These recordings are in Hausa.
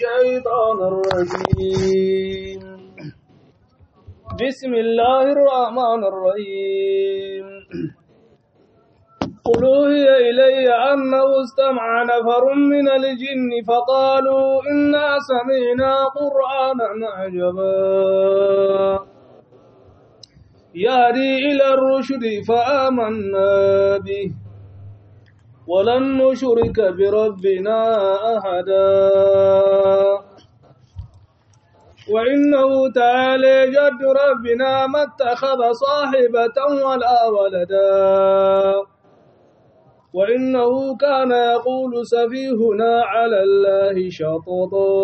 الشيطان الرجيم بسم الله الرحمن الرحيم قل أوحي إلي أنه استمع نفر من الجن فقالوا إنا سمعنا قرآنا عجبا يهدي إلى الرشد فآمنا به ولن نشرك بربنا أحدا وإنه تعالى جد ربنا ما اتخذ صاحبة ولا ولدا وإنه كان يقول سفيهنا على الله شططا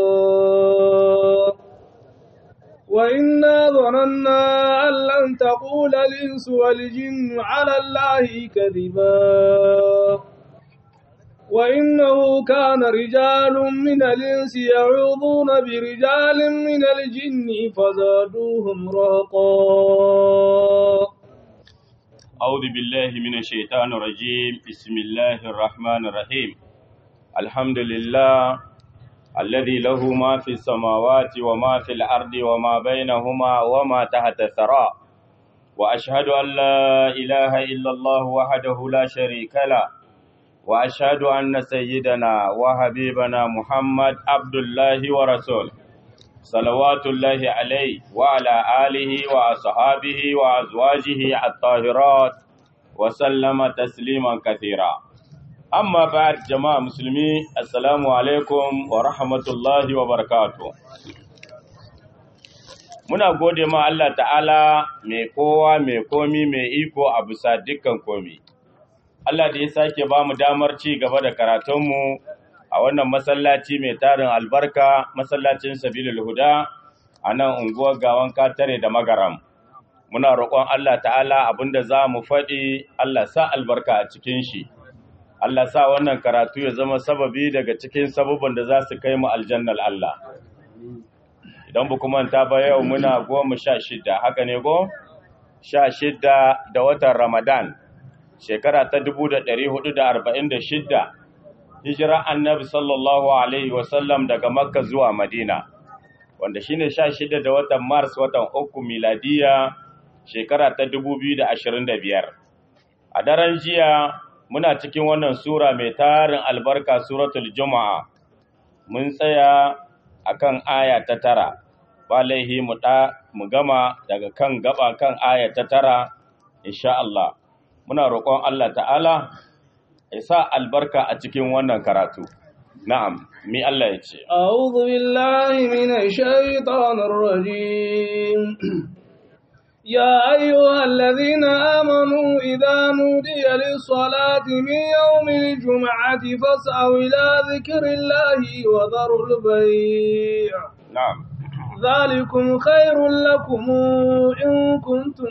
وإنا ظننا أن لن تقول الإنس والجن على الله كذبا وإنه كان رجال من الإنس يعوذون برجال من الجن فزادوهم رهقا أعوذ بالله من الشيطان الرجيم بسم الله الرحمن الرحيم الحمد لله الذي له ما في السماوات وما في الأرض وما بينهما وما تحت الثرى وأشهد أن لا إله إلا الله وحده لا شريك له وأشهد أن سيدنا وحبيبنا محمد عبد الله ورسوله صلوات الله عليه وعلى آله وأصحابه وأزواجه الطاهرات وسلم تسليما كثيرا أما بعد جماعة مسلمي السلام عليكم ورحمة الله وبركاته Muna gode ma Allah ta'ala mai kowa mai komi mai iko a bisa dukkan komi. Allah da ya sake ba mu damar ci gaba da karatunmu a wannan masallaci mai tarin albarka masallacin sabilul huda a nan unguwar gawan katare da magaram muna roƙon Allah ta'ala abinda za mu faɗi Allah sa albarka a cikin shi Allah sa wannan karatu ya zama sababi daga cikin sabubban da za su kai mu aljannar Allah idan bu kuma ta ba yau muna goma sha shida haka ne go sha shida da watan ramadan shekara ta dubu da ɗari hudu da arba'in da shida hijira annabi sallallahu alaihi wasallam daga makka zuwa madina wanda shine sha shida da watan mars watan uku miladiya shekara ta dubu biyu da ashirin da biyar a daren jiya muna cikin wannan sura mai tarin albarka suratul juma'a mun tsaya akan aya ta tara ba laihi mu mu gama daga kan gaba kan aya ta tara insha Allah muna roƙon Allah ta'ala ya sa albarka a cikin wannan karatu. Na'am, mi Allah ya ce. A'udhu billahi minash shaitanir rajim. يا أيها الذين آمنوا إذا نودي للصلاة من يوم الجمعة فاسعوا إلى ذكر الله وذروا البيع نعم ذلكم خير لكم إن كنتم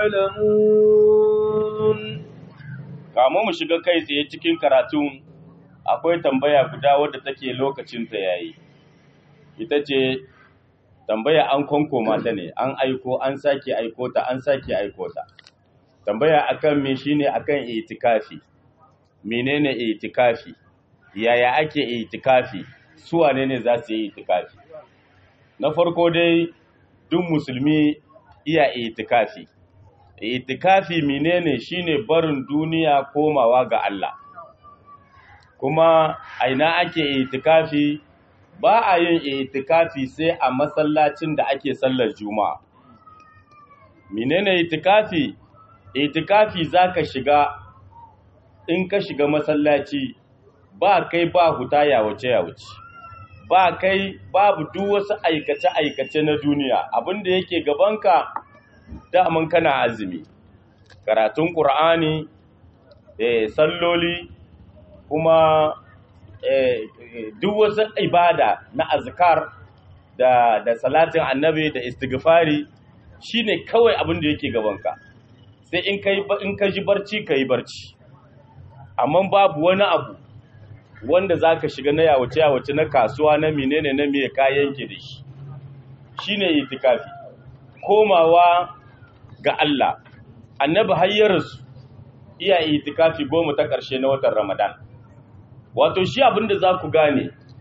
تعلمون kamu mu shiga kai tsaye cikin karatu akwai tambaya guda wadda take lokacin ta yayi ita ce tambaya an konkoma ta ne an aiko an sake aiko ta an sake aiko ta tambaya akan me shine akan itikafi menene itikafi yaya ake itikafi su wane ne za su yi itikafi na farko dai duk musulmi iya itikafi itikafi menene shine barin duniya komawa ga Allah kuma aina ake itikafi ba a yin itikafi sai a masallacin da ake sallar juma'a menene itikafi itikafi zaka shiga in ka shiga masallaci ba kai ba huta ya wuce ya wuce ba kai babu duk wasu aikace aikace na duniya abinda yake gabanka daman kana azumi karatun qur'ani eh salloli kuma duk wasu ibada na azkar da da salatin annabi da istighfari shine kawai abin da yake gabanka sai in kai in ka ji barci kai barci amma babu wani abu wanda zaka shiga na yawace yawace na kasuwa na menene na miye kayan ki da shi shine itikafi komawa ga Allah annabi hayyarsu iya itikafi goma ta ƙarshe na watan Ramadan wato shi abin da za ku gane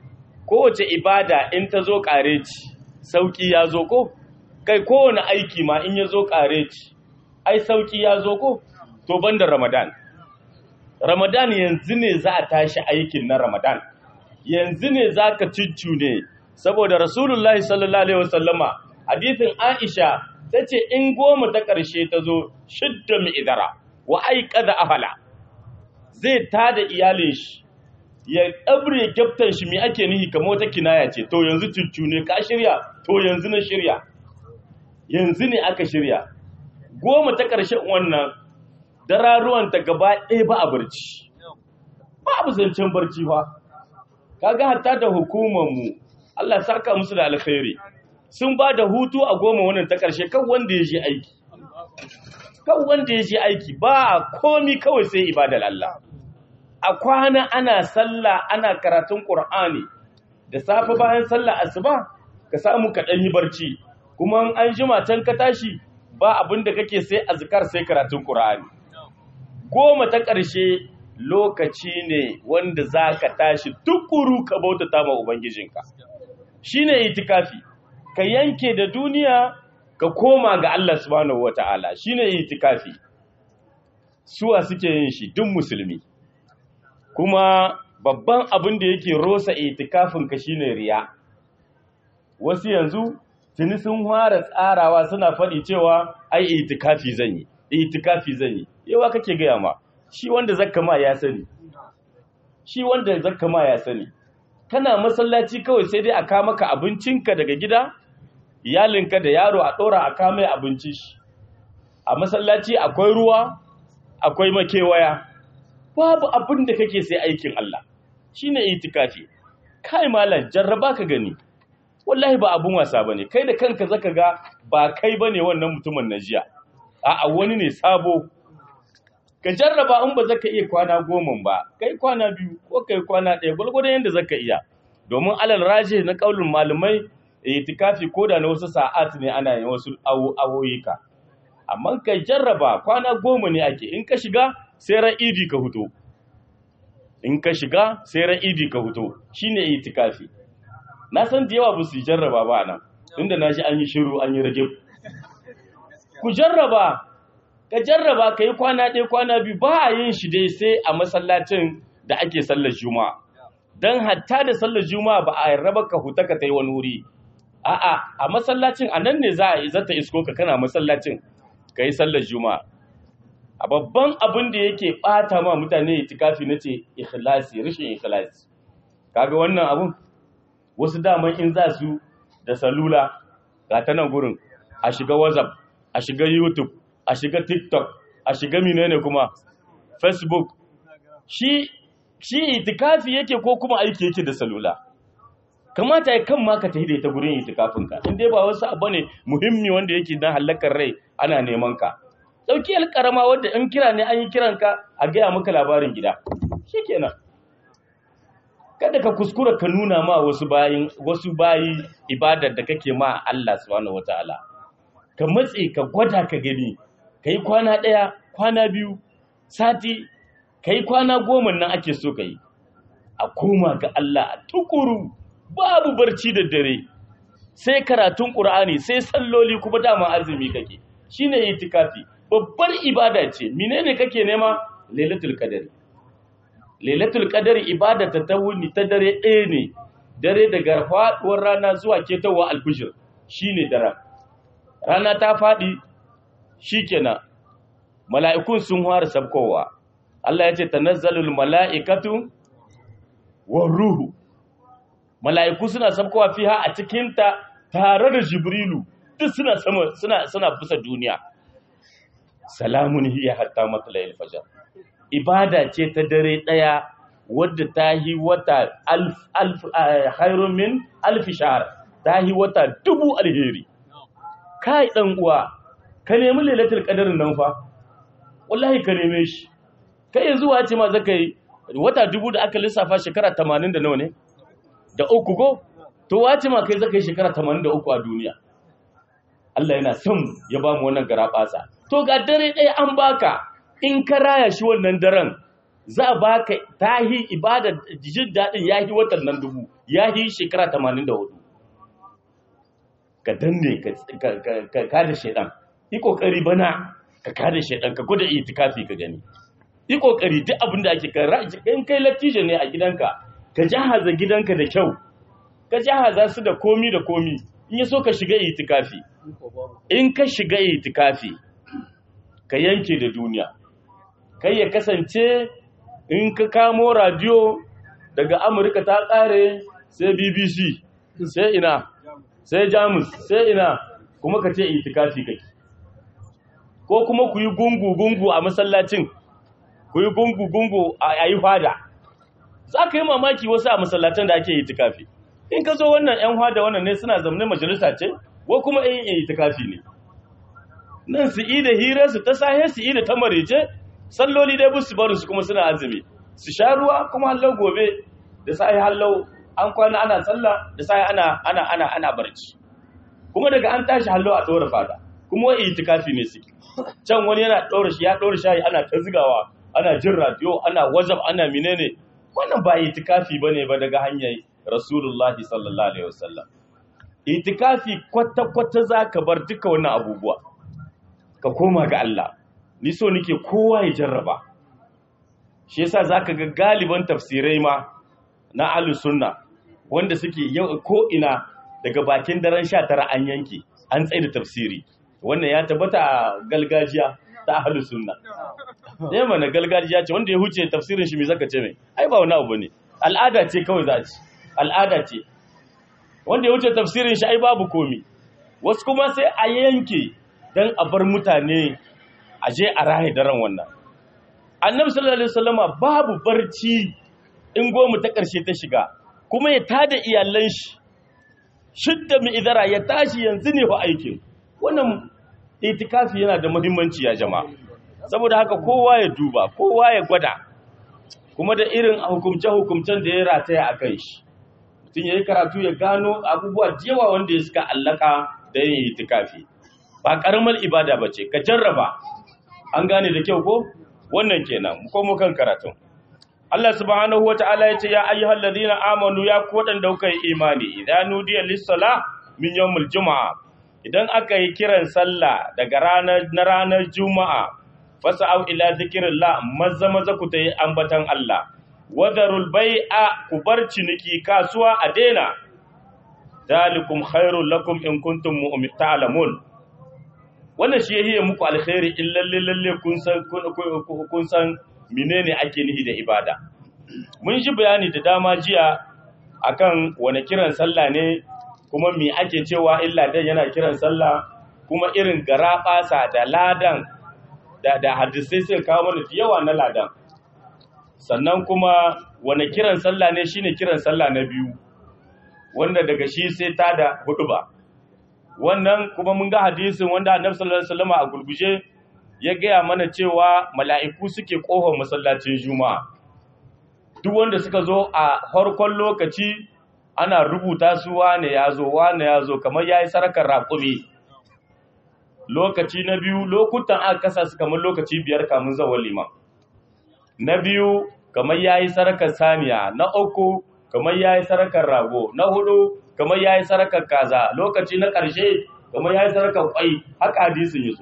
kowace ibada in ta zo ƙareci sauƙi ya zo ko kai kowane aiki ma in ya zo ƙareci ai sauƙi ya zo ko to banda ramadan ramadan yanzu ne za a tashi aikin na ramadan yanzu ne za ka ne saboda rasulullahi sallallahu alaihi wasallama hadithin aisha ta ce in goma ta ƙarshe ta zo shidda mai idara wa aika da ahala zai tada iyalin shi ya ɗabre kyaftan shi mai ake nihi kamar wata kinaya ce to yanzu cuccu ne ka shirya to yanzu na shirya yanzu ne aka shirya goma ta ƙarshen wannan dararuwanta gaba ɗaya ba a barci ba abu zancen barci ba kaga hatta da hukumarmu Allah saka musu da alkhairi sun ba da hutu a goma wannan ta ƙarshe kan wanda ya je aiki kan wanda ya je aiki ba komi kawai sai ibadar Allah a kwana ana sallah ana karatun Qur'ani da safe bayan sallah asuba ka samu ka dan yi barci kuma an jima can ka tashi ba abin da kake sai azkar sai karatun Qur'ani goma ta ƙarshe lokaci ne wanda zaka tashi tukuru ka bautata ma ubangijinka shine itikafi ka yanke da duniya ka koma ga Allah subhanahu wata'ala shine itikafi suwa suke yin shi duk musulmi kuma babban abin da yake rosa itikafin ka shine riya wasu yanzu tuni sun fara tsarawa suna faɗi cewa ai itikafi zan yi itikafi zan yi yawa kake gaya ma shi wanda zakka ma ya sani shi wanda zakka ma ya sani kana masallaci kawai sai dai a ka maka abincinka daga gida iyalinka da yaro a ɗora a kame abinci shi a masallaci akwai ruwa akwai makewaya babu abin da kake sai aikin Allah shine itikafi kai malam jarraba ka gani wallahi ba abun wasa bane kai da kanka zaka ga ba kai bane wannan mutumin na jiya a'a wani ne sabo ka jarraba in ba zaka iya kwana goma ba kai kwana biyu ko kai kwana ɗaya gwargwadon yadda zaka iya domin alal raje na kaulin malumai itikafi ko da na wasu sa'at ne ana yin wasu awoyi ka amma ka jarraba kwana goma ne ake in ka shiga sai ran idi ka huto in ka shiga sai ran idi ka huto shine itikafi na san da yawa ba su jarraba ba nan inda na shi an yi shiru an yi rage ku jarraba ka jarraba ka yi kwana ɗaya kwana biyu ba a yin shi dai sai a masallacin da ake sallar juma'a don hatta da sallar juma'a ba a raba ka huta ka ta yi wani wuri a'a a masallacin a nan ne za a zata isko ka kana masallacin ka yi sallar juma'a a babban abin da yake ɓata ma mutane itikafi na ce ikhlasi rashin ikhlasi kaga wannan abun wasu daman in za su da salula ga ta nan gurin a shiga whatsapp a shiga youtube a shiga tiktok a shiga menene kuma facebook shi shi itikafi yake ko kuma aiki yake da salula kamata ya kan ma ka tafi da ita gurin itikafin ka in dai ba wasu abu ne muhimmi wanda yake dan halakar rai ana neman ka dauki alƙarama wanda in kira ne an yi kiran ka a gaya maka labarin gida shikenan kada ka kuskura ka nuna ma wasu bayin wasu bayi ibadar da kake ma Allah subhanahu wataala ka matse ka gwada ka gani kai kwana ɗaya kwana biyu sati kai kwana goma nan ake so kai a koma ga Allah a tukuru babu barci da dare sai karatun Qur'ani sai salloli kuma dama azumi kake shine itikafi babbar ibada ce menene kake nema lailatul qadari lailatul qadari ibada ta tawuni ta dare ɗaya ne dare daga faduwar rana zuwa ketawa alfijir shine daren rana ta fadi shikenan mala'ikun sun fara sabkowa Allah ya ce tanazzalul mala'ikatu war ruhu mala'iku suna sabkowa fiha a cikin ta tare da jibrilu duk suna sama suna suna bisa duniya salamun hiya hatta matla'il fajr ibada ce ta dare ɗaya wadda ta yi wata khairun min alfi shahar ta yi wata dubu alheri kai ɗan uwa ka nemi lailatul qadarin nan fa wallahi ka neme shi kai yanzu wace ma zaka yi wata dubu da aka lissafa shekara 80 da nawa ne da uku go to wace ma kai zaka yi shekara 83 a duniya Allah yana son ya ba mu wannan garabasa to ga dare ɗaya an baka in ka raya shi wannan daren za a baka tahi ibada jin daɗin yahi watan nan dubu yahi shekara 84 ka danne ka kada shaidan yi kokari bana ka kada shaidan ka gwada itikafi ka gani yi kokari duk abin da ake kan in kai lattijo ne a gidanka ka jahaza gidanka da kyau ka jahaza su da komi da komi in ya so ka shiga itikafi in ka shiga itikafi ka yanke da duniya kai ya kasance in ka kamo radio daga amurka ta kare sai bbc sai ina sai jamus sai ina kuma ka ce itikafi kake ko kuma ku yi gungu-gungu a masallacin ku yi gungu-gungu a yi fada za ka yi mamaki wasu a masallacin da ake itikafi in ka zo wannan 'yan fada wannan ne suna zamne majalisa ce ko kuma yin itikafi ne nan su yi da hirarsu ta sahe su yi da ta marece salloli dai busu barin su kuma suna azumi su sha ruwa kuma hallau gobe da sahi hallau an kwana ana sallah da sahi ana ana ana ana barci kuma daga an tashi hallau a ɗora fada kuma wai itikafi ne suke can wani yana ɗora shi ya ɗora shayi ana ta zigawa ana jin radio ana wazaf ana menene wannan ba itikafi bane ba daga hanyar rasulullahi sallallahu alaihi wasallam itikafi kwata kwata zaka bar duka wannan abubuwa ka koma ga Allah ni so nake kowa ya jarraba shi yasa zaka ga galiban tafsirai ma na ahlus sunna wanda suke yau ko ina daga bakin daren 19 an yanke an tsaye da tafsiri wannan ya tabbata a galgajiya ta ahlus sunna ne mana galgajiya ce wanda ya huce tafsirin shi me zaka ce mai ai ba wani abu ne al'ada ce kawai za a ci al'ada ce wanda ya huce tafsirin shi ai babu komi wasu kuma sai a yanke dan a bar mutane a je a rahe daren wannan annabi sallallahu alaihi wasallama babu barci in goma ta ƙarshe ta shiga kuma ya tada iyalan shi shidda mi idara ya tashi yanzu ne fa aikin wannan itikafi yana da muhimmanci ya jama'a saboda haka kowa ya duba kowa ya gwada kuma da irin hukumce-hukumcen da ya rataya a kan shi mutum ya yi karatu ya gano abubuwa da yawa wanda ya suka allaka da yin itikafi ba karamar ibada ba ce ka jarraba an gane da kyau ko wannan kenan ko mu kan karatun Allah subhanahu wata'ala ya ce ya ayyuhal ladina amanu ya ku wadanda kuka yi imani idan nudiya lis-sala min yawmil juma'a idan aka yi kiran sallah daga ranar na ranar juma'a fasa'au ila zikrillah maza maza ku tayi ambatan Allah wadarul bai'a ku bar ciniki kasuwa a daina dalikum khairul lakum in kuntum mu'min ta'lamun wannan shi yahiye muku alkhairi in lalle lalle kun san kun san menene ake nihi da ibada mun ji bayani da dama jiya akan wani kiran sallah ne kuma me ake cewa illa dan yana kiran sallah kuma irin garabasa da ladan da da hadisai sai kawo mana yawa na ladan sannan kuma wani kiran sallah ne shine kiran sallah na biyu wanda daga shi sai ta da hudu ba wannan kuma mun ga hadisin wanda annabi sallallahu alaihi wasallam a gurguje ya gaya mana cewa mala'iku suke kofar masallacin juma'a duk wanda suka zo a farkon lokaci ana rubuta su wane ya zo wane ya zo kamar ya yi sarakar raƙumi lokaci na biyu lokutan aka kasa su kamar lokaci biyar kamun zawon liman na biyu kamar ya yi sarakar saniya na uku kamar ya yi sarakar rago na hudu kamar ya yi sarakar kaza lokaci na ƙarshe kamar ya yi sarakar ƙwai haka hadisin yi su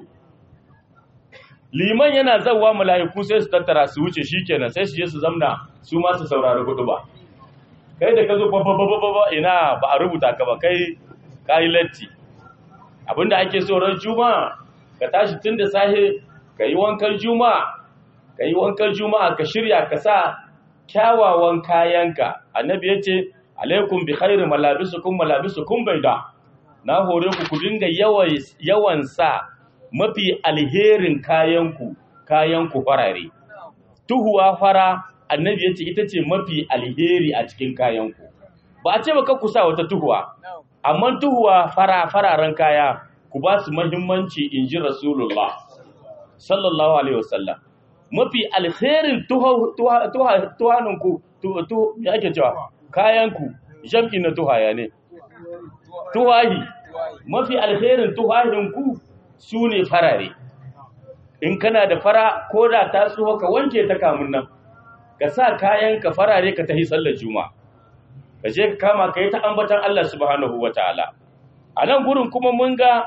liman yana zawa mala'iku sai su tattara su wuce shi kenan sai su je su zamna su ma su saurari hudu ba kai da ka zo ba ina ba a rubuta ka ba kai kayi latti abinda ake so ran juma'a ka tashi tun da sahe ka yi wankan juma'a ka yi wankan juma'a ka shirya ka sa kyawawan kayanka annabi ya ce alaikum bi khairi malabisukum malabisukum baida na hore ku ku dinga yawan sa mafi alherin kayanku kayanku farare tuhuwa fara annabi ya ce ita ce mafi alheri a cikin kayanku ba a ce ba ku sa wata tuhuwa amma tuhuwa fara fararen kaya ku ba su mahimmanci in ji rasulullah sallallahu alaihi wasallam mafi alherin tuhaninku ya ake cewa kayanku jam'i na tuhaya ne tuhahi mafi alherin tuhahinku su ne farare in kana da fara ko da ta tsoho ka wanke ta kamun nan ka sa kayan ka farare ka tahi sallar juma'a ka je ka kama ka yi ta ambatan Allah subhanahu wataala a nan gurin kuma mun ga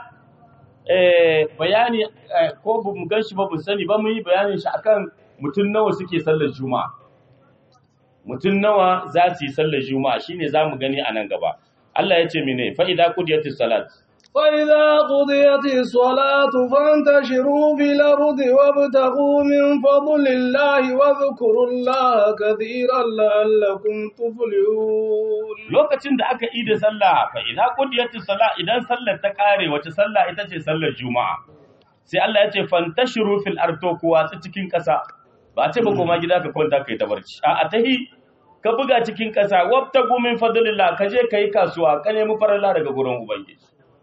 bayani ko mu gan shi ba mu sani ba mun yi bayanin shi akan mutum nawa suke sallar juma'a mutum nawa za su yi sallar juma'a shine za mu gani a nan gaba Allah ya ce mene fa idza qudiyatis salat فإذا قضيت الصلاة فانتشروا في الأرض وابتغوا من فضل الله واذكروا الله كثيرا لعلكم تفلحون lokacin da aka yi da sallah fa idza qudiyatis salat idan sallar ta kare wace sallah ita ce sallar juma'a sai Allah ya ce fantashiru fil ardo ku watsi cikin kasa ba a ce ba koma gida ka kwanta kai ta barci a tahi ka buga cikin kasa wabtagu min fadlillah ka je kai kasuwa ka nemi faralla daga gurin ubangiji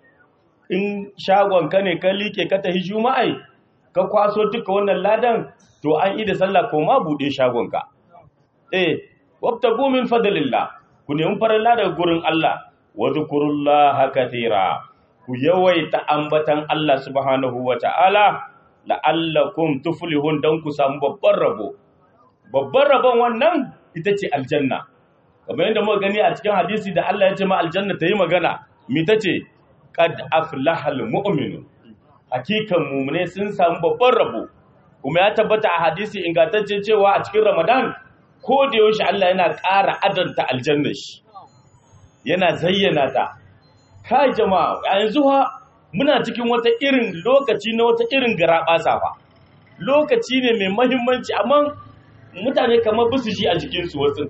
in shagon ka ne ka like ka tahi juma'ai ka kwaso duka wannan ladan to an yi da sallah ko ma bude shagon ka eh wabtagu min fadlillah ku nemi faralla daga gurin Allah wa zkurullaha katira ku yawaita ambatan Allah subhanahu wata'ala la'allakum tuflihun dan ku samu babban rabo babban rabon wannan ita ce aljanna kamar yadda muka gani a cikin hadisi da Allah ya ce ma aljanna ta yi magana mi ta ce qad aflahal mu'minun hakikan mu'mine sun samu babban rabo kuma ya tabbata a hadisi ingantacce cewa a cikin Ramadan ko da yaushe Allah yana ƙara adanta aljanna shi yana zayyana ta kai jama'a a yanzu ha muna cikin wata irin lokaci na wata irin garaɓasa fa lokaci ne mai mahimmanci amma mutane kamar bisu shi a jikinsu wasu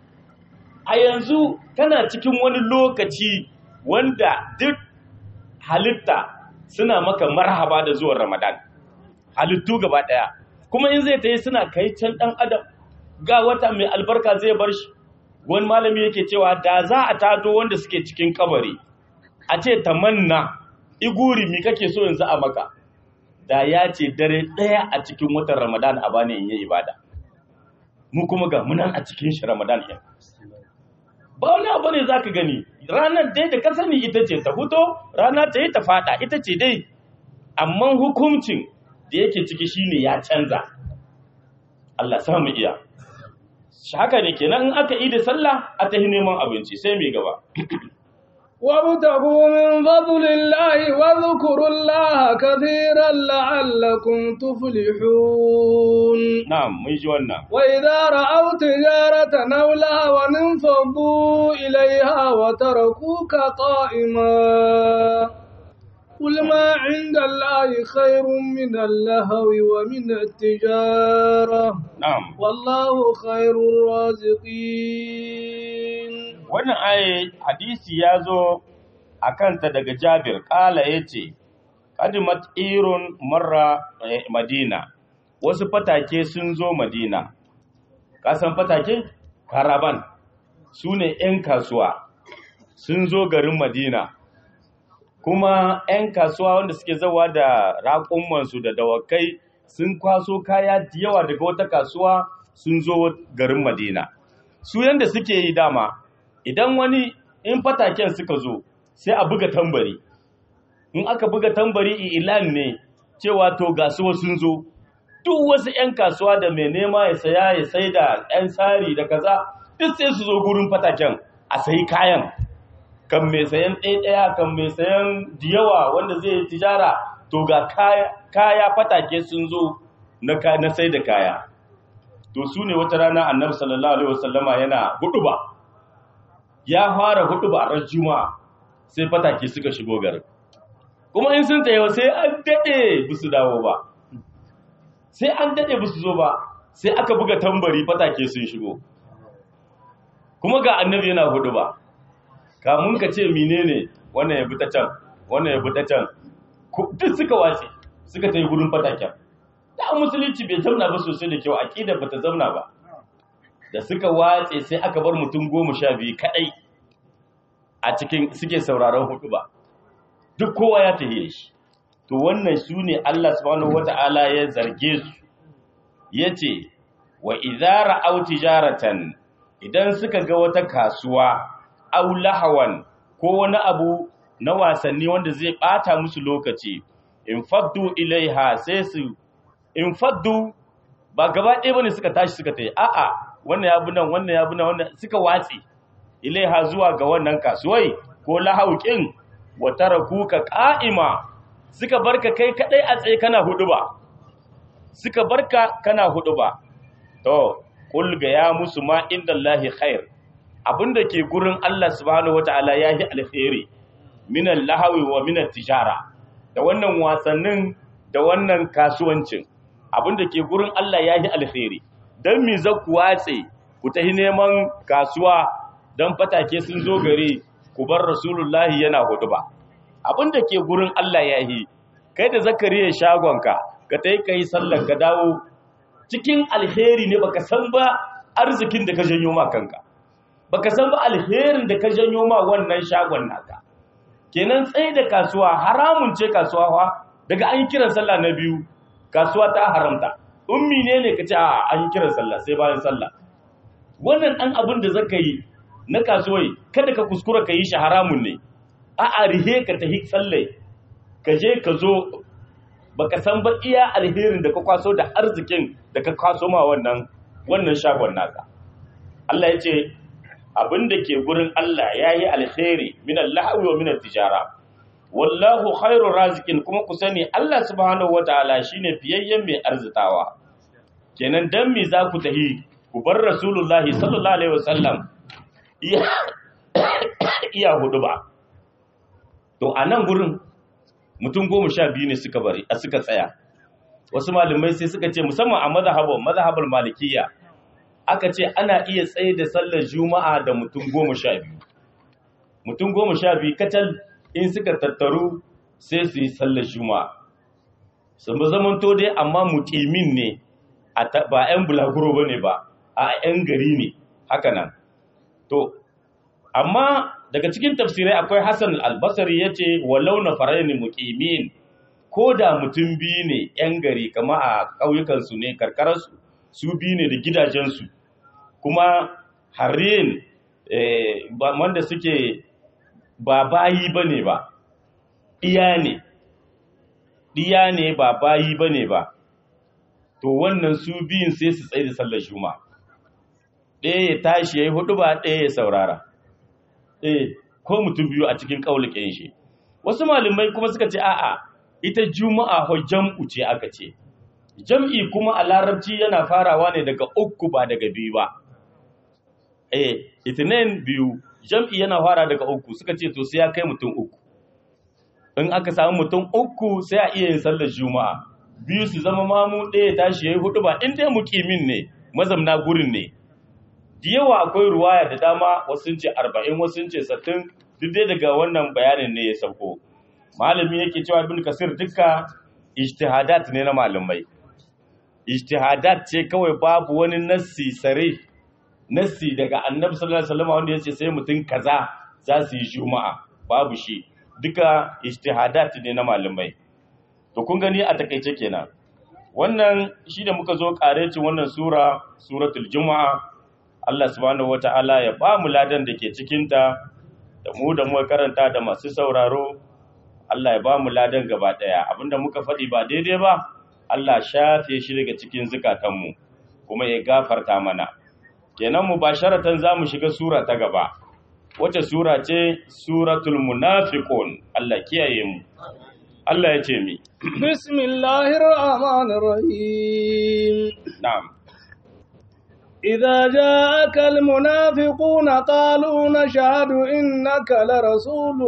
a yanzu kana cikin wani lokaci wanda duk halitta suna maka marhaba da zuwan ramadan halittu gaba ɗaya kuma in zai ta yi suna kai can ɗan adam ga wata mai albarka zai bar shi wani malami yake cewa da za a tato wanda suke cikin kabari a ce tamanna iguri mi kake so yanzu a maka da ya ce dare ɗaya a cikin watan ramadan a bani in yi ibada mu kuma ga munan a cikin shi ramadan ɗin ba wani abu ne za ka gani ranar dai da ka sani ita ce ta huto rana ta yi ta fada ita ce dai amma hukuncin da yake ciki shine ya canza Allah samu iya haka ne kenan in aka yi da sallah a ta neman abinci sai mai gaba وابتغوا من فضل الله واذكروا الله كثيرا لعلكم تفلحون na'am mun ji wannan وإذا رأوا تجارة أو لهوا انفضوا إليها وتركوك قائما قل ما عند الله خير من اللهو ومن التجارة na'am والله خير الرازقين wannan aye hadisi ya zo a kanta daga jabir ƙala ya ce ƙadimat irun marra eh, madina wasu fatake sun zo madina ƙasan fatake karaban su ne 'yan kasuwa sun zo garin madina kuma 'yan kasuwa wanda suke zawa da raƙumansu da dawakai sun kwaso kaya da yawa daga wata kasuwa sun zo garin madina su yanda suke yi dama idan wani in fataken suka zo sai a buga tambari in aka buga tambari ilan ne cewa to gasuwa sun zo duk wasu 'yan kasuwa da mai nema ya saya ya sai da 'yan tsari da kaza duk sai su zo gurin fataken a sayi kayan kan mai sayan ɗaya kan mai sayan diyawa wanda zai yi tijara to ga kaya, kaya fatake sun zo na, ka- na sai da kaya to su ne wata rana annabi sallallahu alaihi wasallama yana hudu ba ya fara hudu ba ran juma'a sai fatake suka shigo garin kuma in sun tayo sai an dade su dawo ba sai an dade su zo ba sai aka buga tambari fatake sun shigo kuma ga annabi yana hudu ba kamun ka ce menene wannan ya bi ta can wannan ya bi ta can ku- duk suka wace suka tayi gurin fataken da musulunci bai zauna ba sosai da kyau aqida bata zauna ba da suka watse sai aka bar mutum goma sha biyu kadai a cikin suke sauraron hudu ba duk kowa ya tahiye shi to wannan su ne Allah subhanahu wata'ala ya zarge su ya ce wa idara au tijaratan idan suka ga wata kasuwa au lahawan ko wani abu na wasanni wanda zai bata musu lokaci in faddu ilaiha sai su in faddu ba gaba ɗaya bane suka tashi suka tayi a'a wannan ya bi nan wannan ya bi nan wannan suka watsi ilaiha zuwa ga wannan kasuwai ko lahauƙin wa tarakuka qa'ima suka barka kai kadai a tsaye kana huduba suka barka kana huduba to kul ga ya musu ma indallahi khair abinda ke gurin Allah subhanahu wataala yahi alkhairi minan lahawi wa minan tijara da wannan wasannin da wannan kasuwancin abinda ke gurin Allah yahi alkhairi dan mi zaku watse ku tahi neman kasuwa dan fatake sun zo gare ku bar rasulullahi yana huduba abinda ke gurin Allah yahi kai da zakariya shagonka ka tayi kai sallar ka dawo cikin alheri ne baka san ba arzikin da ka janyo ma kanka baka san ba alherin da ka janyo ma wannan shagon naka kenan tsaye da kasuwa haramun ce kasuwa fa daga an yi kiran sallah na biyu kasuwa ta haramta ummi ne ne kace a an yi kiran sallah sai bayan sallah wannan dan abin da zaka yi na kasuwai kada ka kuskura ka yi shi haramun ne a a rihe ka tahi sallai ka je ka zo baka san ba iya alherin da ka kwaso da arzikin da ka kwaso ma wannan wannan shagon naka Allah ya ce abin da ke gurin Allah ya yi alheri min al-lahwi wa min tijara wallahu khairu razikin kuma ku sani Allah subhanahu wataala shine fiyayyen mai arzitawa kenan dan me za ku tahi ku bar rasulullahi sallallahu alaihi wasallam iya iya hudu ba to a nan gurin mutum goma sha biyu ne suka bari a suka tsaya wasu malamai sai suka ce musamman a mazhabar mazhabar malikiyya aka ce ana iya tsaye da sallar juma'a da mutum goma sha biyu mutum goma sha biyu kacal in suka tattaru sai su yi sallar juma'a sun ba zaman to dai amma mutimin ne ba 'yan bulaguro ba ne ba a 'yan gari ne haka nan to amma daga cikin tafsirai akwai hassan albasari ya ce walau na faraini mukimin ko da mutum biyu ne 'yan gari kama a ƙauyukansu ne karkararsu su biyu ne da gidajensu kuma harin wanda suke ba bayi ba ne ba iya ne iya ne ba bayi ba ne ba to wannan su biyun sai su tsaye da sallar juma ɗaya ya tashi ya yi hudu ba ɗaya ya saurara eh ko mutum biyu a cikin ƙaulikin shi wasu malamai kuma suka ce a'a ita juma'a ho jam'u ce aka ce jam'i kuma a larabci yana farawa ne daga uku ba daga biyu ba eh itinin biyu jam'i yana fara daga uku suka ce to sai ya kai mutum uku in aka samu mutum uku sai a iya yin sallar juma'a biyu su zama mamu ɗaya tashi ya yi hudu ba in dai mukimin ne mazamna gurin ne da yawa akwai ruwaya da dama wasu ce arba'in wasu ce sattin duk dai daga wannan bayanin ne ya sauko malami yake cewa ibn kasir dukka ijtihadat ne na malamai ijtihadat ce kawai babu wani nassi sare nassi daga annabi sallallahu alaihi wasallam wanda yace sai mutum kaza za su yi juma'a babu shi duka ijtihadat ne na malamai to kun gani a takeice kenan wannan shi da muka zo karecin wannan sura suratul juma'a Allah subhanahu wata'ala ya ba mu ladan da ke cikinta da mu da muka karanta da masu sauraro Allah ya ba mu ladan gaba ɗaya abinda muka faɗi ba daidai ba Allah shafe shi daga cikin zukatanmu kuma ya gafarta mana kenan mu ba sharatan za mu shiga sura ta gaba wace sura ce suratul munafiqun Allah kiyaye mu Allah ya ce mi bismillahir rahmanir rahim na'am إذا جاءك المنافقون قالوا نشهد إنك لرسول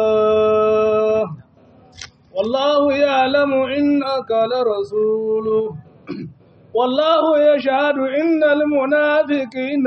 الله والله يعلم إنك لرسوله والله يشهد إن المنافقين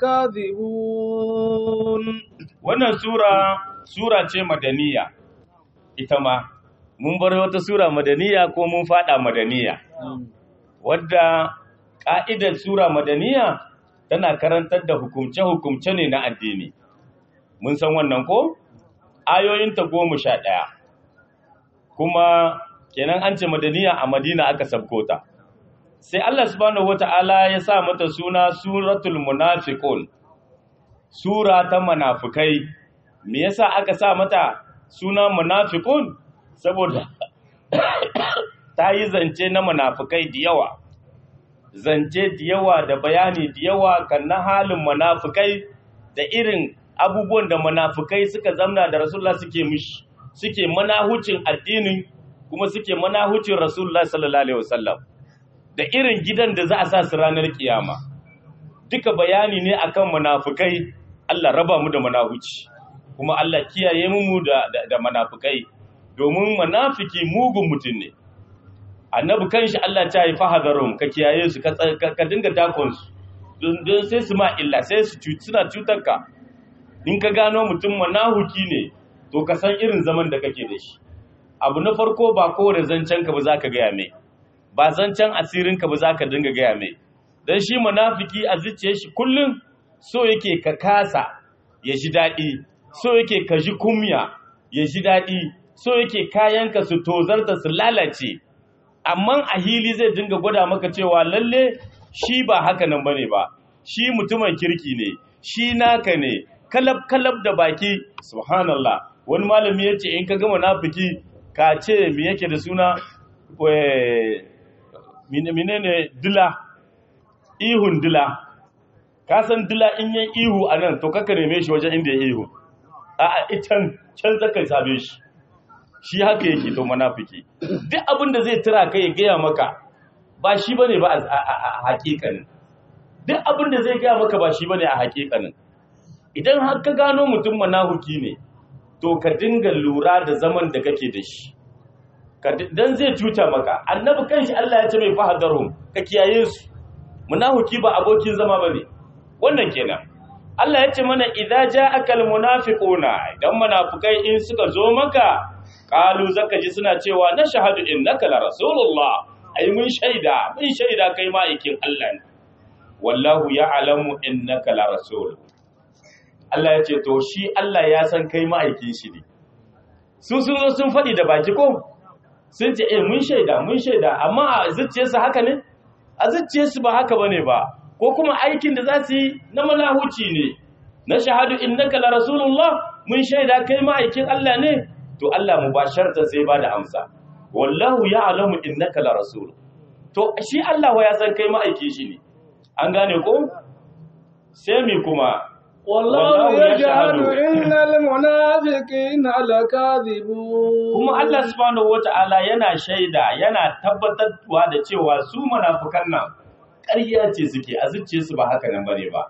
لكاذبون wannan sura sura ce madaniya ita ma mun bar wata sura madaniya ko mun fada madaniya wadda ƙa'idar Sura Madaniya tana karantar da hukumce-hukumce ne na addini. Mun san wannan ko? Ayoyinta goma sha ɗaya, kuma kenan an ce Madaniya a Madina aka sabkota. Sai Allah subhanahu wata'ala ya sa mata suna Suratul Munafiqun, Sura ta manafikai. Me yasa aka sa mata suna Munafiqun? Saboda ta yi zance na manafikai da yawa. zance da yawa da bayani da yawa kan na halin munafikai da irin abubuwan da munafikai suka zamna da rasulullah suke mishi suke manahucin addinin kuma suke manahucin rasulullah sallallahu alaihi wasallam da irin gidan da za a sa su ranar kiyama duka bayani ne akan munafikai Allah raba mu da manahuci kuma Allah kiyaye mu da da, da munafikai domin munafiki mugun mutum ne annabi kanshi Allah ta yi fahadarum ka kiyaye su ka ka dinga dakon su don sai su ma illa sai su suna cutar ka in ka gano mutum manahuki ne to ka san irin zaman da kake da shi abu na farko ba kowane zancen ka ba za ka gaya mai ba zancen asirin ka ba za ka dinga gaya mai don shi munafiki a zuciyar shi kullum so yake ka kasa ya ji daɗi so yake ka ji kumya ya ji daɗi so yake kayanka su tozarta su lalace amma a hili zai dinga gwada maka cewa lalle shi ba haka nan bane ba shi mutumin kirki ne shi naka ne kalab kalab da baki subhanallah wani malami ya ce in ka ga munafiki ka ce me yake da suna menene dila ihun dila ka san dila in yi ihu a nan to kaka neme shi wajen inda ya ihu a can can zaka sabe shi shi haka yake to munafiki duk abin da zai tura kai ya gaya maka ba shi bane ba a hakikanin duk abin da zai gaya maka ba shi bane a hakikanin idan har ka gano mutum manahuki ne to ka dinga lura da zaman da kake da shi dan zai cuta maka annabi kanshi Allah ya ce mai fahadarhum ka kiyaye su munahuki ba abokin zama bane wannan kenan Allah ya ce mana idza ja'akal munafiquna idan munafikai in suka zo maka qalu zaka ji suna cewa na shahadu innaka la rasulullah ai mun shaida mun shaida kai ma'aikin Allah ne wallahu ya'lamu innaka la rasul Allah ya ce to shi Allah ya san kai ma'aikin shi ne sun sun zo sun faɗi da baki ko sun ce eh mun shaida mun shaida amma a zuciyarsu haka ne a zuciyarsu ba haka bane ba ko kuma aikin da za su yi na malahuci ne na shahadu innaka la rasulullah mun shaida kai ma'aikin Allah ne to Allah mubasharta sai ba da amsa wallahu ya'lamu innaka la rasul to shi Allah wa ya san kai ma'aikin shi ne an gane ko sai mi kuma والله يجعل إن المنافقين لكاذبون kuma Allah subhanahu wata'ala yana shaida yana tabbatarwa da cewa su munafikan nan ƙarya ce suke a zuciyarsu ba haka nan bane ba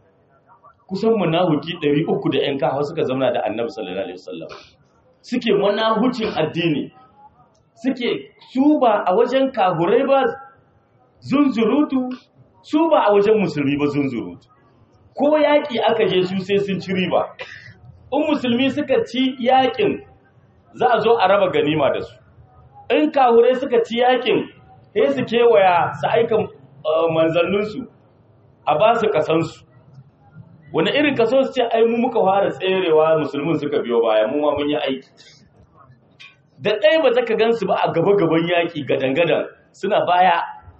kusan munafiki 300 da ƴan kawo suka zauna da Annabi sallallahu alaihi wasallam suke munahucin addini suke su ba a wajen kahurai ba zunzurutu su ba a wajen musulmi ba zunzurutu ko yaƙi aka je su sai sun ci riba in musulmi suka ci yaƙin za a zo a raba ganima da su in kahure suka ci yaƙin sai su kewaya su aika manzanninsu a ba su kasansu wani irin kaso su ce ai mu muka fara tserewa musulmin suka biyo baya mu ma mun yi aiki da ɗaya ba zaka gansu ba a gaba-gaban yaƙi gadan-gadan suna baya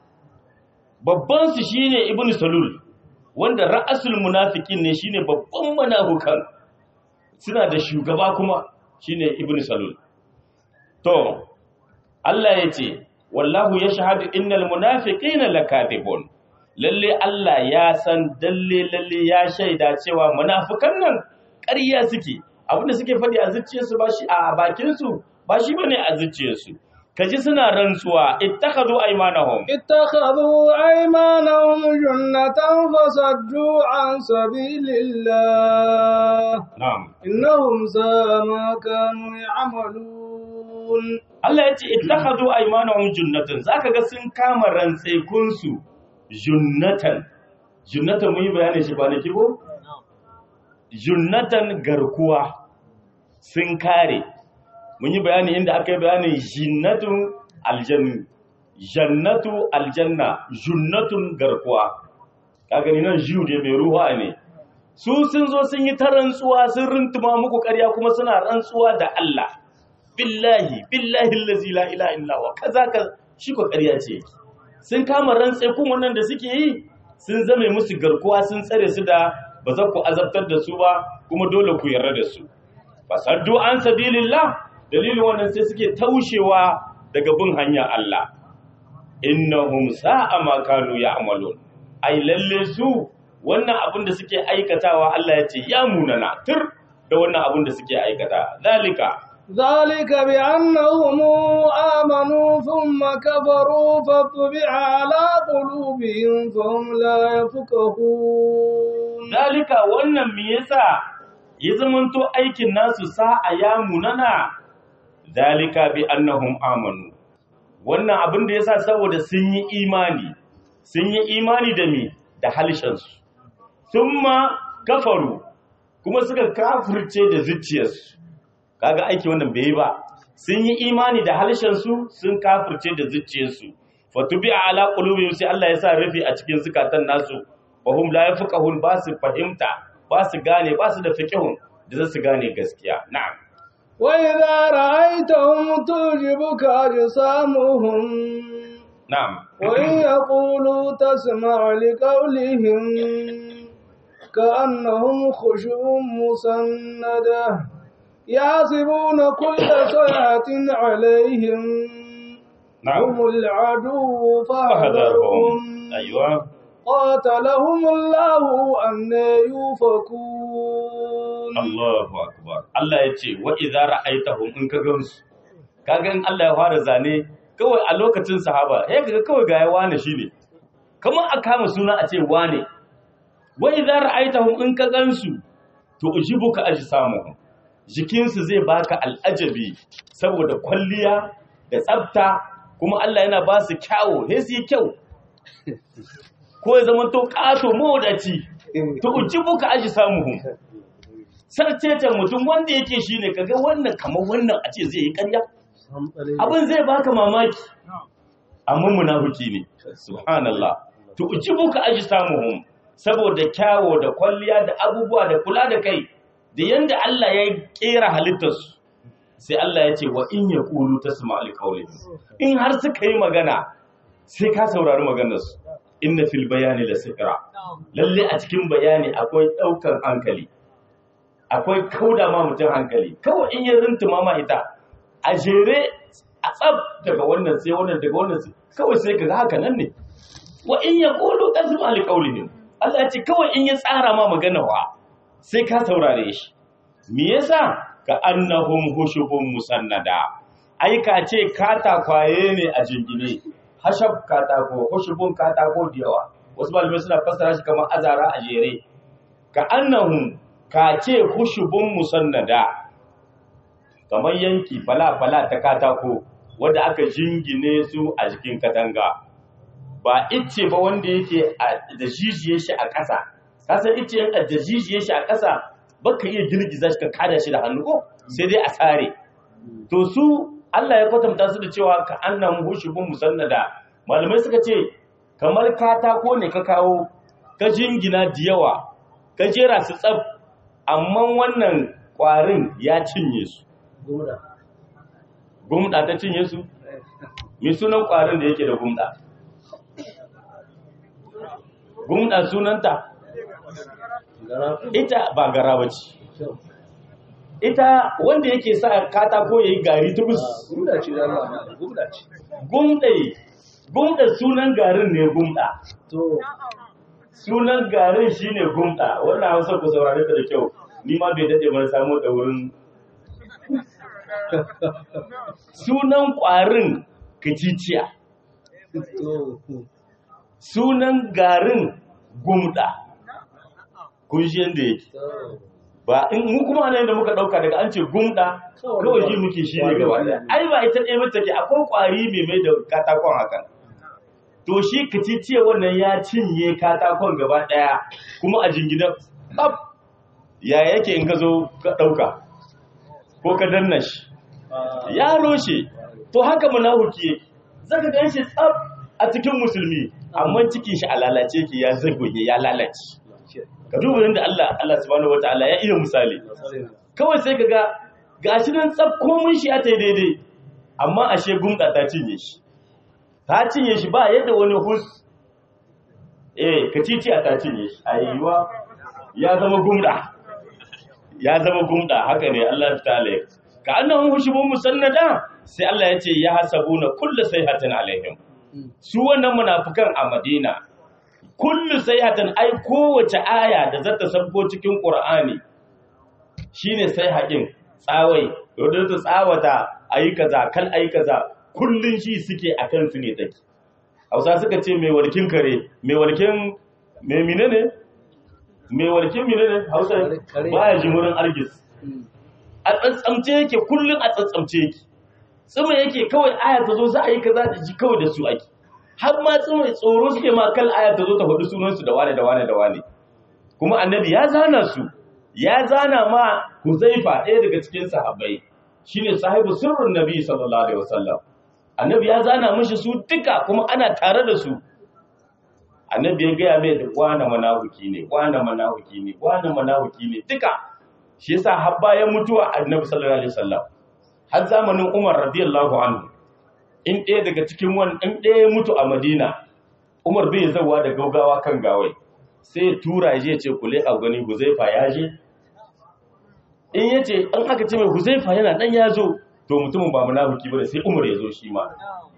babban su shine ibnu salul wanda ra'asul munafikin ne shine babban munafukan suna da shugaba kuma shine ibnu salul to Allah yace wallahu yashhadu innal munafiqina lakatibun lalle Allah ya san dalle lalle ya shaida cewa munafikan nan ƙarya suke abinda suke faɗi a zuciyarsu ba shi a bakin su ba shi bane a zuciyarsu kaji suna rantsuwa ittakhadhu aymanahum اتخذوا أيمانهم جنة فصدوا عن سبيل الله na'am إنهم ساء ما كانوا يعملون Allah ya ce ittakhadhu aymanahum junnatan zaka ga sun kama rantsekun su junnatan junnatan mun yi bayani shi ba ne kibo junnatan garkuwa sun kare mun yi bayani inda aka yi bayanin jinnatun aljannu jannatu aljanna junnatun garkuwa ka gani nan jiyu da mai ruwa ne su sun zo sun yi ta rantsuwa sun rintuma muku ƙarya kuma suna rantsuwa da Allah billahi billahi allazi la ilaha illa huwa kaza ka shi ko ƙarya ce sun kama rantse kun wannan da suke yi sun zame musu garkuwa sun tsare su da ba za ku azabtar da su ba kuma dole ku yarda da su fasaddu an sabilillah dalilin wannan sai suke taushewa daga bin hanya Allah innahum sa'a ma kanu ya'malun ai lalle su wannan abin da suke aikatawa Allah ya ce ya munana tur da wannan abin da suke aikata zalika ذلك بأنهم آمنوا ثم كفروا فطبع على قلوبهم فهم لا يفقهون zalika wannan me yasa ya zamanto aikin nasu sa'a ya munana zalika bi annahum amanu wannan abin da yasa saboda sun yi imani sun yi imani da me da halishansu thumma kafaru kuma suka kafirce da zuciyarsu kaga aiki wannan bai yi ba sun yi imani da halishansu sun kafirce da zuciyarsu fatubi ala qulubihim sai Allah ya sa rufi a cikin zukatan nasu wahum la yafqahun ba su fahimta ba su gane ba su da fiqhun da za su gane gaskiya na'am وإذا رأيتهم تعجبك أجسامهم na'am وإن يقولوا تسمع لقولهم كأنهم خشب مسندة يحسبون كل صيحة عليهم na'am هم العدو fahdarhum فاحذرهم aywa قاتلهم الله أن يوفكون Allahu akbar Allah ya ce wa idza ra'aitahum in ka gansu kaga in Allah ya fara zane kawai a lokacin sahaba eh kaga kawai ga ya wane shine kamar a kama suna a ce wane wa idza ra'aitahum in ka gansu to ujibuka ajsamuhum jikinsu zai baka al'ajabi saboda kwalliya da tsafta kuma Allah yana ba su kyawo sai su yi kyau ko ya zama to kato mawadaci to ujibuka ajsamuhum sarcecen mutum wanda yake shi ne kaga wannan kamar wannan a ce zai yi kanya abin zai baka mamaki amma munafiki ne subhanallah to ujibuka ajsamuhum saboda kyawo da kwalliya da abubuwa da kula da kai da yanda Allah ya kera halittarsu sai Allah ya ce wa in yaqulu tasma' liqawlihim in har suka yi magana sai ka saurari maganarsu inna fil bayani la sihra lalle a cikin bayani akwai daukar hankali akwai kauda ma mutum hankali kawai in ya rintuma ma ita a jere a tsab daga wannan sai wannan daga wannan sai kawai sai ka ga haka nan ne wa in ya qulu tasma li qawlihim Allah ya ce kawai in ya tsara ma magana wa sai ka saurare shi me yasa ka annahum hushubun musannada ai ka ce katakwaye ne a jingine hashab katako hushubun katako da yawa wasu malamai suna fassara shi kamar azara a jere ka annahum ka ce hushubun musannada kamar yanki fala-fala ta katako wadda aka jingine su a jikin katanga ba ice ba wanda yake da jijiye shi a ƙasa kasan ice yanka da jijiye shi a ƙasa baka iya girgiza shi ka kada shi da hannu ko sai dai a sare to su Allah ya kwatanta su da cewa ka annan hushubun musannada malamai suka ce kamar katako ne ka kawo ka jingina da yawa ka jera su tsaf amma wannan ƙwarin ya cinye su gumda ta cinye su mai sunan ƙwarin da yake da gumda gumda sunanta ita ba gara ba ce ita wanda yake sa katako ya yi gari tubus Gumda ce da Allah, gumda ce. gumda gumda sunan garin ne gumda To, sunan garin shine gumda wannan hausa ku saurare ta da kyau ni ma bai dade ban samu da wurin sunan ƙwarin kaciciya to, sunan garin gumda kun shi yadda yake to. ba in mu kuma nan da muka dauka daga an ce gumda kawai ji muke shi ne gaba daya ai ba ita ɗaya mace ke akwai ƙwari mai mai da katakon hakan to shi kaciciya wannan ya cinye katakon gaba daya kuma a jingina bab ya yake in ka zo ka dauka ko ka danna shi ya roshe to haka munafiki yake zaka gan shi tsab a cikin musulmi amma cikin shi a lalace yake ya zagoye ya lalace ka duba yadda Allah Allah subhanahu wataala ya iya misali kawai sai kaga gashi nan tsab komun shi ya tai daidai amma ashe gumda ta cinye shi ta cinye shi ba yadda wani hus eh katitiya ta cinye shi ayyuwa ya zama gumda ya zama gumda haka ne Allah ta'ala ya ka annahum hushubun musannada sai Allah ya ce ya hasabuna kullu sayhatin alaihim su wannan munafikan a Madina kullu sayhatan ai kowace aya da zata sabko cikin Qur'ani shine sai haƙin tsawai wanda ta tsawata ayi kaza kal ayi kaza kullun shi suke akan su ne take Hausa suka ce mai walkin kare mai walkin mai menene mai walkin menene Hausa baya jimurin argis a tsantsamce yake kullun a tsantsamce yake tsima yake kawai aya ta zo za a yi kaza da ji kawai da su ake har ma tsima tsoro suke ma kal aya ta zo ta faɗi sunansu da wane da wane da wane kuma annabi ya zana su ya zana ma Huzaifa ɗaya daga cikin sahabbai shine sahibu sirrin nabi sallallahu alaihi wasallam annabi ya zana mishi su duka kuma ana tare da su annabi ya gaya mai da wane manahuki ne wane manahuki ne wane manahuki ne duka shi yasa har bayan mutuwa annabi sallallahu alaihi wasallam har zamanin Umar radiyallahu anhu in ɗaya daga cikin wani in ɗaya ya mutu a Madina Umar bai zawa da gaugawa kan gawai sai ya tura ya je ya ce kule a gani Huzaifa ya je in ya ce an aka ce mai Huzaifa yana dan ya zo to mutumin ba munafiki bane sai Umar ya zo shi ma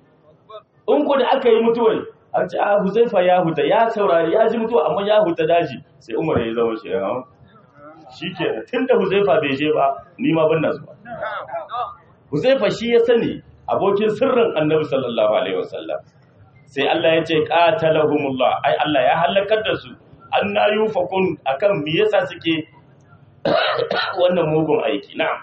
in ko da aka yi mutuwar an ce a Huzaifa ya huta ya saurari ya ji mutuwa amma ya huta daji sai Umar ya zama shi ya shi ke tun da Huzaifa bai je ba ni ma ban na zuwa Huzaifa shi ya sani abokin sirrin Annabi sallallahu alaihi wasallam sai Allah ya ce qatalahumullah ai Allah ya halakar da su anna yufakun akan me yasa suke wannan mugun aiki na'am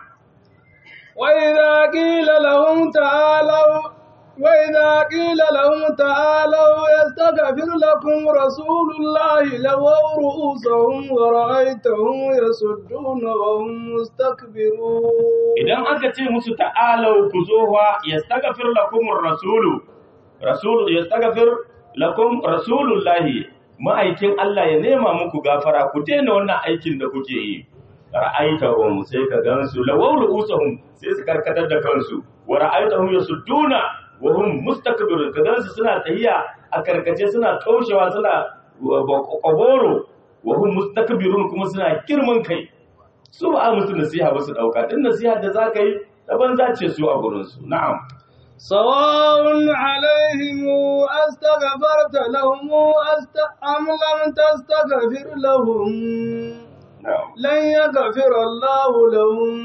وإذا قيل لهم تعالوا وإذا قيل لهم تعالوا يستغفر لكم رسول الله لووا رؤوسهم ورأيتهم يصدون وهم مستكبرون idan aka ce musu ta'alau ku zo wa yastaghfir lakum rasulu rasul yastaghfir lakum rasulullahi ma'aikin Allah ya nema muku gafara ku daina wannan aikin da kuke yi ra'aitahum sai ka gansu lawaw ru'usuhum sai su karkatar da kansu wa ra'aitahum yasudduna wa hum mustakbirun ka gansu suna tahiya a karkace suna kaushewa suna koboro wa hum mustakbirun kuma suna girman kai su ba a musu nasiha ba su dauka din nasiha da zaka yi daban zace su a gurin su na'am سواء عليهم أستغفرت لهم أست... أم لم تستغفر لهم na'am لن يغفر الله لهم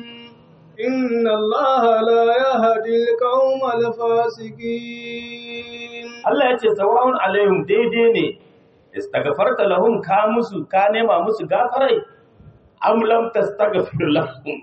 إن الله لا يهدي القوم الفاسقين Allah ya ce sawa'un alaihim daidai ne istaghfarta lahum ka musu ka nema musu gafarai am lam tastaghfir lahum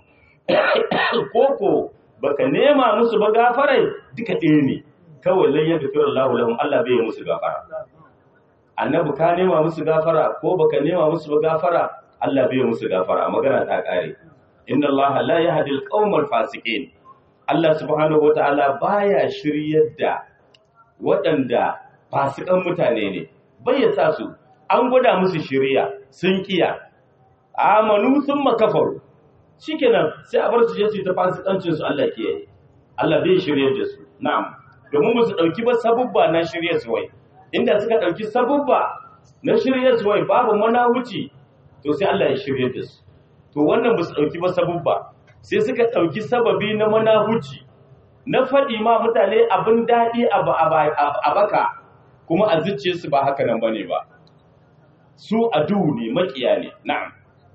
koko baka nema musu ba gafarai duka ɗaya ne kawai lan yaghfir Allah lahum Allah bai yi musu gafara annabi ka nema musu gafara ko baka nema musu ba gafara Allah bai yi musu gafara magana ta kare inna Allah la yahdi al-qawmal fasiqin Allah subhanahu wataala baya shiryar da waɗanda fasikan mutane ne bai ya sa su an gwada musu shirya sun kiya amanu sun makafaru shikenan sai a bar su je su yi ta fasikancin su Allah kiyaye Allah bai shirye da su na'am domin ba su dauki ba sabubba na shirye su wai inda suka dauki sabubba na shirye su wai babu manahuci to sai Allah ya shirye da su to wannan ba su dauki ba sabubba sai suka dauki sababi na manahuci na faɗi ma mutane abin daɗi a baka kuma a zuciyarsu ba haka nan bane ba su adu ne makiya ne na'am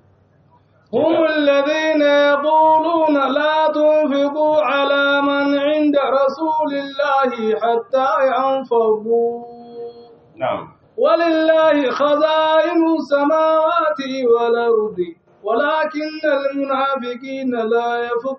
هم الذين يقولون لا تنفقوا على من عند رسول الله حتى ينفضوا na'am ولله خزائن السماوات والأرض ولكن المنافقين لا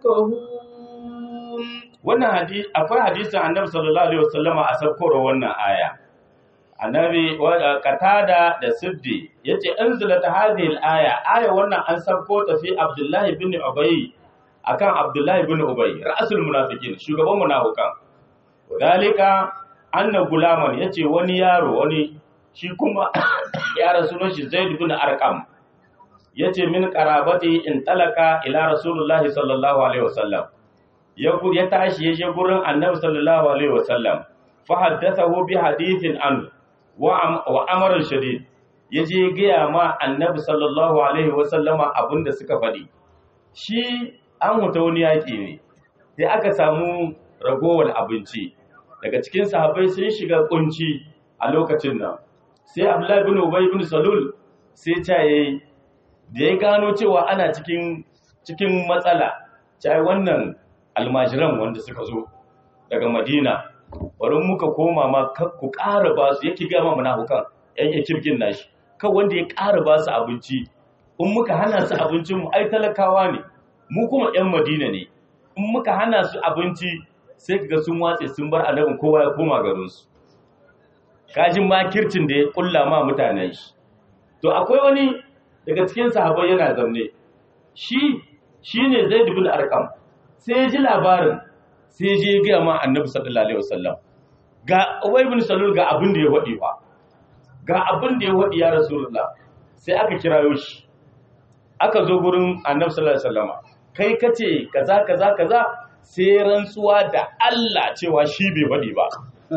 يفقهون wannan hadisi akwai hadisin annabi sallallahu alaihi wasallama a sakkoro wannan aya annabi wa- katada da siddi yace anzalat hadhihi al-aya aya wannan an sabko ta fi abdullah ibn ubay akan abdullah ibn ubay ra'sul munafiqin shugaban munafikan dalika anna gulaman yace wani yaro wani shi kuma ya rasulun shi zaid ibn arqam yace min qarabati in talaka ila rasulullahi sallallahu alaihi wasallam ya gu- ya tashi ya je gurin annabi sallallahu alaihi wasallam fa haddathahu bi hadithin an wa am- wa amrun shadid ya je gaya ma annabi sallallahu alaihi wasallama abinda suka faɗi shi an huta wani yaƙi ne sai aka samu ragowar abinci daga cikin sahabbai sun shiga kunci a lokacin nan sai Abdullahi bin Ubay bin Salul sai ta yayi da ya gano cewa ana cikin cikin matsala ta wannan almajiran wanda suka zo daga Madina bari muka koma ma ku ƙara ba su yake gama munafukan yan ekirgin nashi kan wanda ya ƙara ba su abinci in muka hana su abincin mu ai talakawa ne mu kuma yan Madina ne in muka hana su abinci sai kaga sun watse sun bar annabin kowa ya koma garin su kajin makircin da ya kulla ma mutanen shi to akwai wani daga cikin sahabbai yana zamne shi shine Zaid ibn Arqam sai ya ji labarin sai je gaya ma annabi sallallahu alaihi wasallam ga Ubay ibn Salul ga abin da ya wadi fa ga abin da ya wadi ya Rasulullah sai aka kirayo shi aka zo gurin annabi sallallahu alaihi wasallam kai kace kaza kaza kaza sai rantsuwa da Allah cewa shi bai wadi ba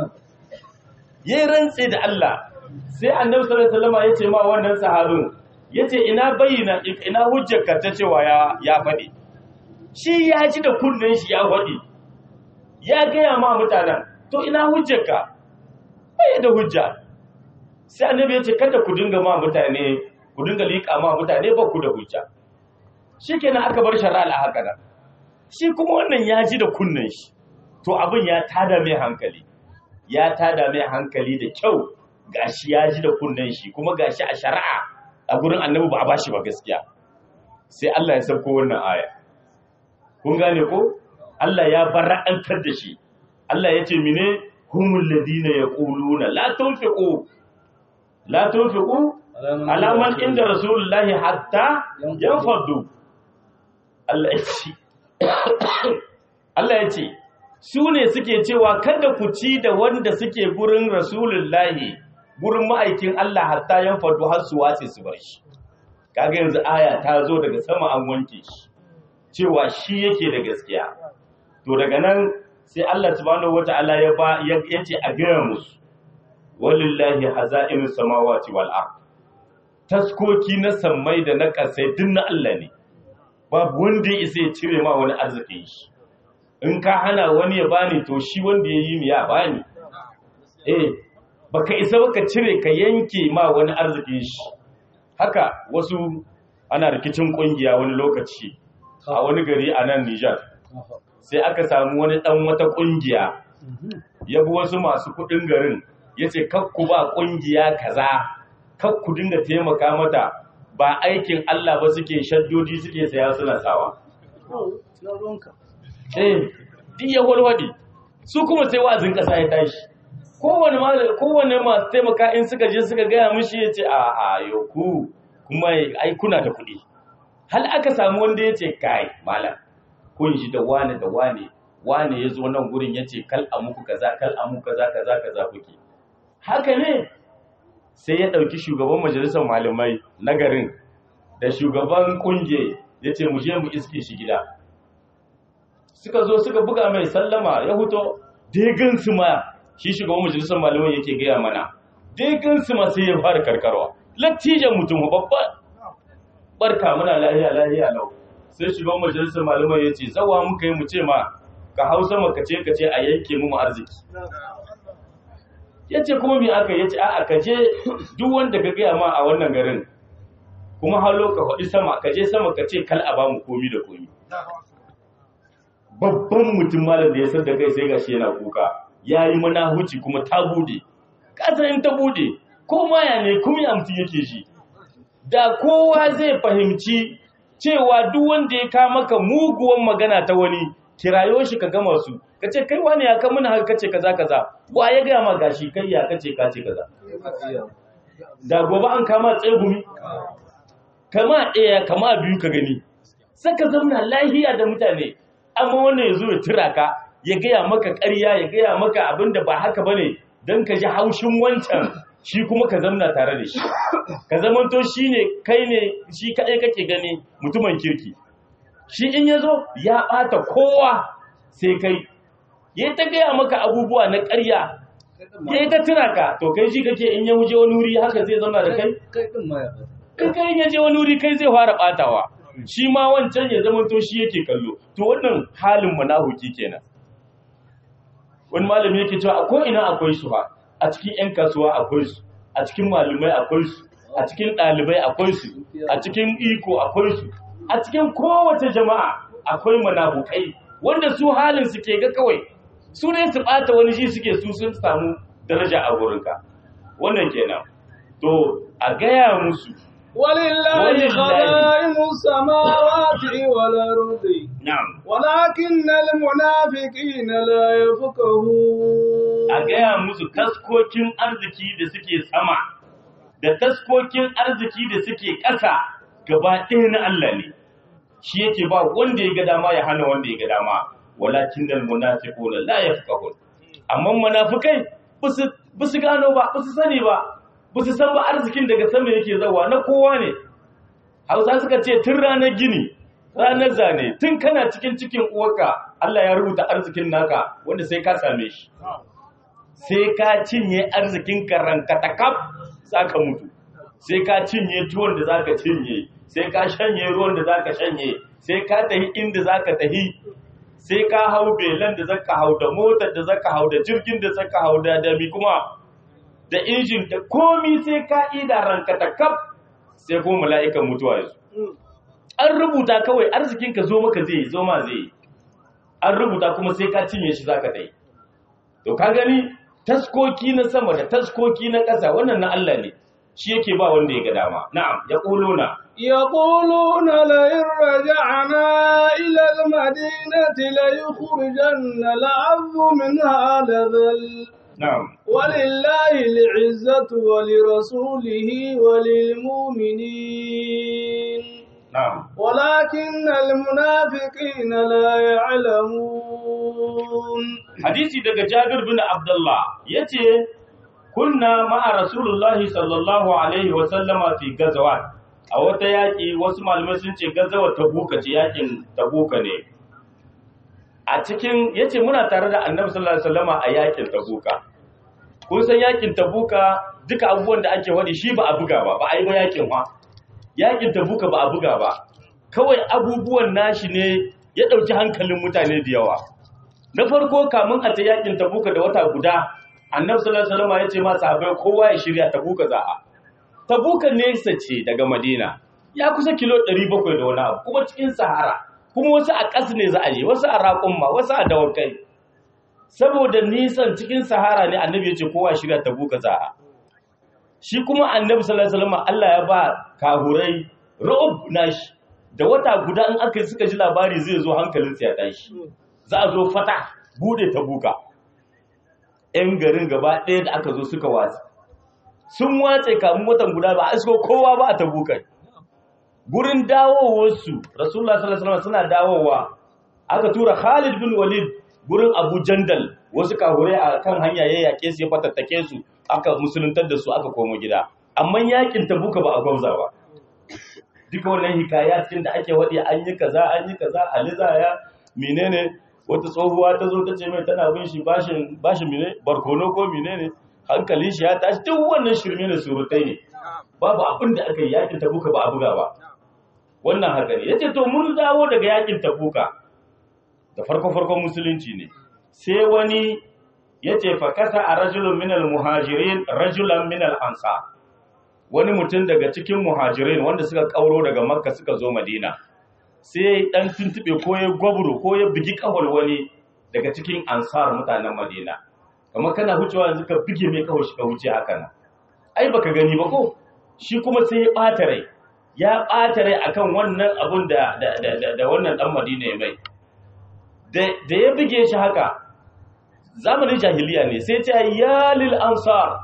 yayin rantsi da Allah sai annabi sallallahu alaihi wasallam yace ma wannan sahabin yace ina bayyana ina hujjarka ta cewa ya ya fadi shi ya ji da kunnen shi ya fadi ya gaya ma mutanen to ina hujjarka bai da hujja sai annabi ya ce kada ku dinga ma mutane ku dinga liƙa ma mutane ba ku da hujja shikenan aka bar shari'a haka nan shi kuma wannan ya ji da kunnen shi to abin ya tada mai hankali ya tada mai hankali da kyau gashi ya ji da kunnen shi kuma gashi a shari'a a gurin annabi ba a bashi ba gaskiya sai Allah ya sauko wannan aya kun gane ko Allah ya bara'antar da shi Allah ya ce mine humul ladina yaquluna la tunfiqu la tunfiqu ala man inda rasulullahi hatta yanfadu Allah ya ce Allah ya ce su ne suke cewa kada ku ci da wanda suke gurin rasulullahi gurin ma'aikin Allah hatta yanfadu har su wace su bar shi kaga yanzu aya ta zo daga sama an wanke shi cewa shi yake da gaskiya to daga nan sai Allah subhanahu wata'ala ya ba ya ce a gaya musu walillahi haza'inus samawati wal ard taskoki na sammai da na kasai duk na Allah ne babu wanda ya isa ya cire ma wani arzikin shi in ka hana wani ya bani to shi wanda ya yi ya bani eh baka isa baka cire ka yanke ma wani arzikin shi haka wasu ana rikicin kungiya wani lokaci a wani gari a nan Nijar sai aka samu wani dan wata kungiya ya bi wasu masu kudin garin ya ce kakku ba kungiya kaza kakku dinga taimaka mata ba aikin Allah ba suke shaddodi suke saya suna sawa eh duk ya walwadi su kuma sai wa'azin kasa ya tashi kowane malam kowane masu taimaka in suka je suka gaya mishi ya ce a a yoku kuma ai kuna da kuɗi hal aka samu wanda ya ce kai malam kun shi da wane da wane wane ya zo nan gurin ya ce kal a muku kaza kal a muku kaza kaza kaza kuke haka ne sai ya ɗauki shugaban majalisar malamai na garin da shugaban kunge ya ce mu je mu iske shi gida suka zo suka buga mai sallama ya huto degan su ma shi shugaban majalisar malamai yake gaya mana degan su ma sai ya fara karkarwa lattijan mutum babba barka muna lahiya lahiya lau sai shugaban majalisar malamai ya ce zawa muka yi mu ce ma ka hausa maka ce ka ce a yanke mu arziki ya ce kuma mi aka ya ce a ka je duk wanda ka gaya ma a wannan garin kuma halo ka faɗi sama ka je sama ka ce kal a ba mu komi da komi babban mutum malam da ya san da kai sai gashi yana kuka ya yi mana huci kuma ta bude kasar in ta bude ko maya ne kuma ya mutum yake shi da kowa zai fahimci cewa duk wanda ya kama maka muguwan magana ta wani kirayo shi ka gama su ka ce kai wani ya kamuna haka kace kaza kaza wa ya gaya ma gashi kai ya kace kace kaza da gobe an kama tsegumi kama ɗaya kama biyu ka gani saka zauna lahiya da mutane amma wannan ya zo ya tura ka ya gaya maka ƙarya ya gaya maka abin da ba haka bane don ka ji haushin wancan shi kuma ka zamna tare da shi ka zamanto shi ne kai ne shi kaɗai kake gani mutumin kirki shi in ya zo ya ɓata kowa sai kai ya ta gaya maka abubuwa na ƙarya ya ta tuna ka to kai shi kake in ya wuce wani wuri haka zai zama da kai in kai ya je wani wuri kai zai fara ɓatawa shi ma wancan ya zamanto shi yake kallo to wannan halin munafuki kenan wani malami yake cewa a ko ina akwai su ba a cikin 'yan kasuwa akwai su a cikin malumai akwai su a cikin ɗalibai akwai su a cikin iko akwai su a cikin kowace jama'a akwai manafukai wanda su halin su ke ga kawai su ne su ɓata wani shi suke su sun samu daraja a gurinka wannan kenan to a gaya musu ولله ولله. خزائن السماوات والأرض na'am ولكن المنافقين لا يفقهون a gaya musu taskokin arziki da suke sama da taskokin arziki da suke ƙasa gaba ɗaya na Allah ne shi yake ba wanda ya ga dama ya hana wanda ya ga dama walakin dal munafiquna la yafqahun amma munafikai ba su gano ba ba su sani ba ba su san ba arzikin daga sama yake zawa na kowa ne Hausa suka ce tun ranar gini ranar zane tun kana cikin cikin uwarka Allah ya rubuta arzikin naka wanda sai ka same shi sai ka cinye arzikin karanka ta kaf za ka mutu sai ka cinye tuwon da za ka cinye sai ka shanye ruwan da za ka shanye sai ka tahi inda za ka tahi sai ka hau belan da za ka hau da motar da za ka hau da jirgin da za ka hau da dami kuma da injin da komi sai ka ida ranka ta kaf sai kuma mala'ikan mutuwa ya zo an rubuta kawai arzikinka zo maka zai zo ma zai an rubuta kuma sai ka cinye shi za ka tahi to ka gani taskoki na sama da taskoki na ƙasa wannan na Allah ne shi yake ba wanda ya ga dama na'am ya na يقولون لئن رجعنا إلى المدينة ليخرجن الأعز منها لذل na'am ولله العزة ولرسوله وللمؤمنين na'am ولكن المنافقين لا يعلمون hadisi daga Jabir bin Abdullah yace kunna ma'a Rasulullahi sallallahu alaihi wa sallama fi gazawat a wata yaki wasu malamai sun ce gazawa tabuka ce yakin tabuka ne a cikin yace muna tare da Annabi sallallahu alaihi wasallama a yakin tabuka kun san yakin tabuka duka abubuwan da ake wadi shi ba a buga ba ba a yi ba yakin wa yakin tabuka ba a buga ba kawai abubuwan nashi ne ya ɗauki hankalin mutane da yawa na farko kamun a ta yakin tabuka da wata guda annabi sallallahu alaihi wasallam ya ce ma sahabbai kowa ya shirya tabuka za a tabuka nesa ce daga madina ya kusa kilo 700 da wani abu kuma cikin sahara kuma wasu a ƙas ne za a je wasu a raƙumma wasu a dawakai saboda nisan cikin sahara ne annabi ya ce kowa ya shirya tabuka za a shi kuma annabi sallallahu alaihi wasallam Allah ya ba kahurai ra'ub nashi da wata guda in aka suka ji labari zai zo hankalinsa ya tashi za a zo fata bude ta buka ‘yan garin gaba ɗaya da aka zo suka watsa sun watse kamun watan guda ba a isko kowa ba a ta bukai gurin dawowarsu rasulullah sallallahu alaihi suna dawowa aka tura khalid bin walid gurin abu jandal wasu kahure a kan hanya ya yaƙe su ya fatattake su aka musuluntar da su aka komo gida amma yakin tabuka ba a gwauza ba duka wannan hikaya cikin da ake waɗi an yi kaza an yi kaza aliza ya menene wata tsohuwa ta zo ta ce mai tana bin shi bashin bashin mene barkono ko menene hankalin shi ya tashi duk wannan shirme ne surutai ne babu abin da aka yi yakin tabuka ba a buga ba wannan haka ne yace to mun dawo daga yakin tabuka da farko farkon musulunci ne sai wani yace fa kasa a rajulun minal muhajirin rajulan minal ansar wani mutum daga cikin muhajirin wanda suka kauro daga makka suka zo madina sai dan tuntube ko ya gwabro ko ya bigi kawal wani daga cikin ansar mutanen madina kamar kana hucewa yanzu ka bige mai kawai shi ka huce haka nan ai baka gani ba ko shi kuma sai ya ɓata rai ya ɓata rai akan wannan abun da da da, da wannan dan madina ya mai da da ya bige shi haka zamanin jahiliya ne sai ta ya lil ansar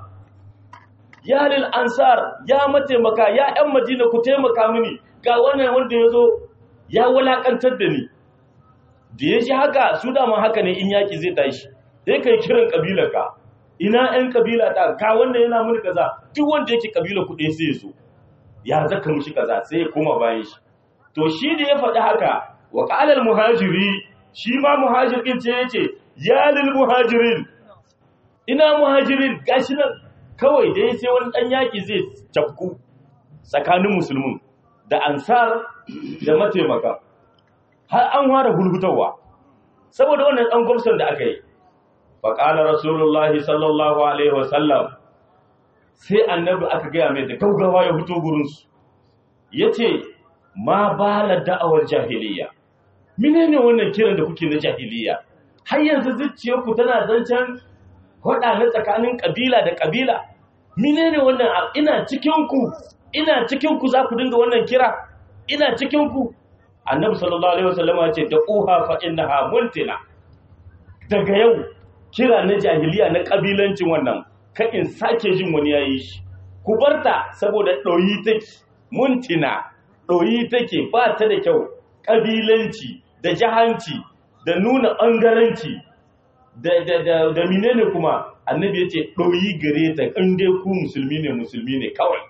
ya lil ansar ya mataimaka ya ƴan madina ku taimaka mini ga wannan wanda ya zo ya wulakantar da ni da ya shi haka su dama haka ne in yaki zai tashi sai kai kiran kabilarka ina ƴan kabila ta ka wanda yana mini kaza duk wanda yake kabila ku ɗaya sai ya zo ya zaka mishi kaza sai ya koma bayan shi to shi da ya faɗi haka wa qalal muhajiri shi ma muhajir din ce yace ya lil muhajirin ina muhajirin gashi nan kawai dai sai wani dan yaki zai cafku tsakanin musulmin da ansar da mataimaka har an fara hulhutawa saboda wannan dan gwamsan da aka yi faƙalar rasulullahi sallallahu alaihi wasallam sai annabi aka gaya mai da gaugawa ya fito gurinsu ya ce ma bala da'awar jahiliya menene wannan kiran da kuke na jahiliya har yanzu zuciyarku tana zancen faɗa na tsakanin ƙabila da ƙabila menene wannan ina cikinku ina cikinku za ku dinga wannan kira ina cikinku annabi sallallahu alaihi wasallama ya ce da uha fa innaha muntina daga yau kira na jahiliya na kabilancin wannan ka in sake jin wani yayi shi ku barta saboda ɗoyi take muntina ɗoyi take ba ta da kyau kabilanci da jahanci da nuna ɓangaranci da da da da menene kuma annabi yace ɗoyi gare ta in dai ku musulmi ne musulmi ne kawai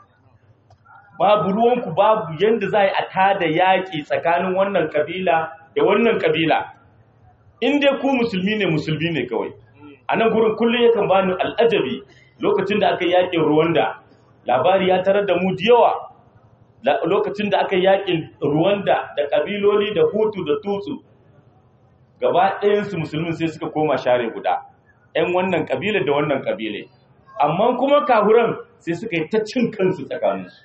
babu ruwanku babu yanda za a tada yaƙi tsakanin wannan kabila da wannan kabila in dai ku musulmi ne musulmi ne kawai a nan gurin kullum yakan bani al'ajabi lokacin da aka yaƙin ruwanda labari ya tarar da mu da yawa lokacin da aka yaƙin ruwanda da kabiloli da hutu da tutsu gaba ɗayansu musulmin sai suka koma share guda 'yan wannan kabila da wannan kabile amma kuma kahuran sai suka yi ta cin kansu tsakaninsu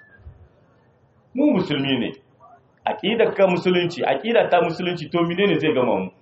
mu musulmi ne aqidar ka musulunci aqida ta musulunci to menene zai gama mu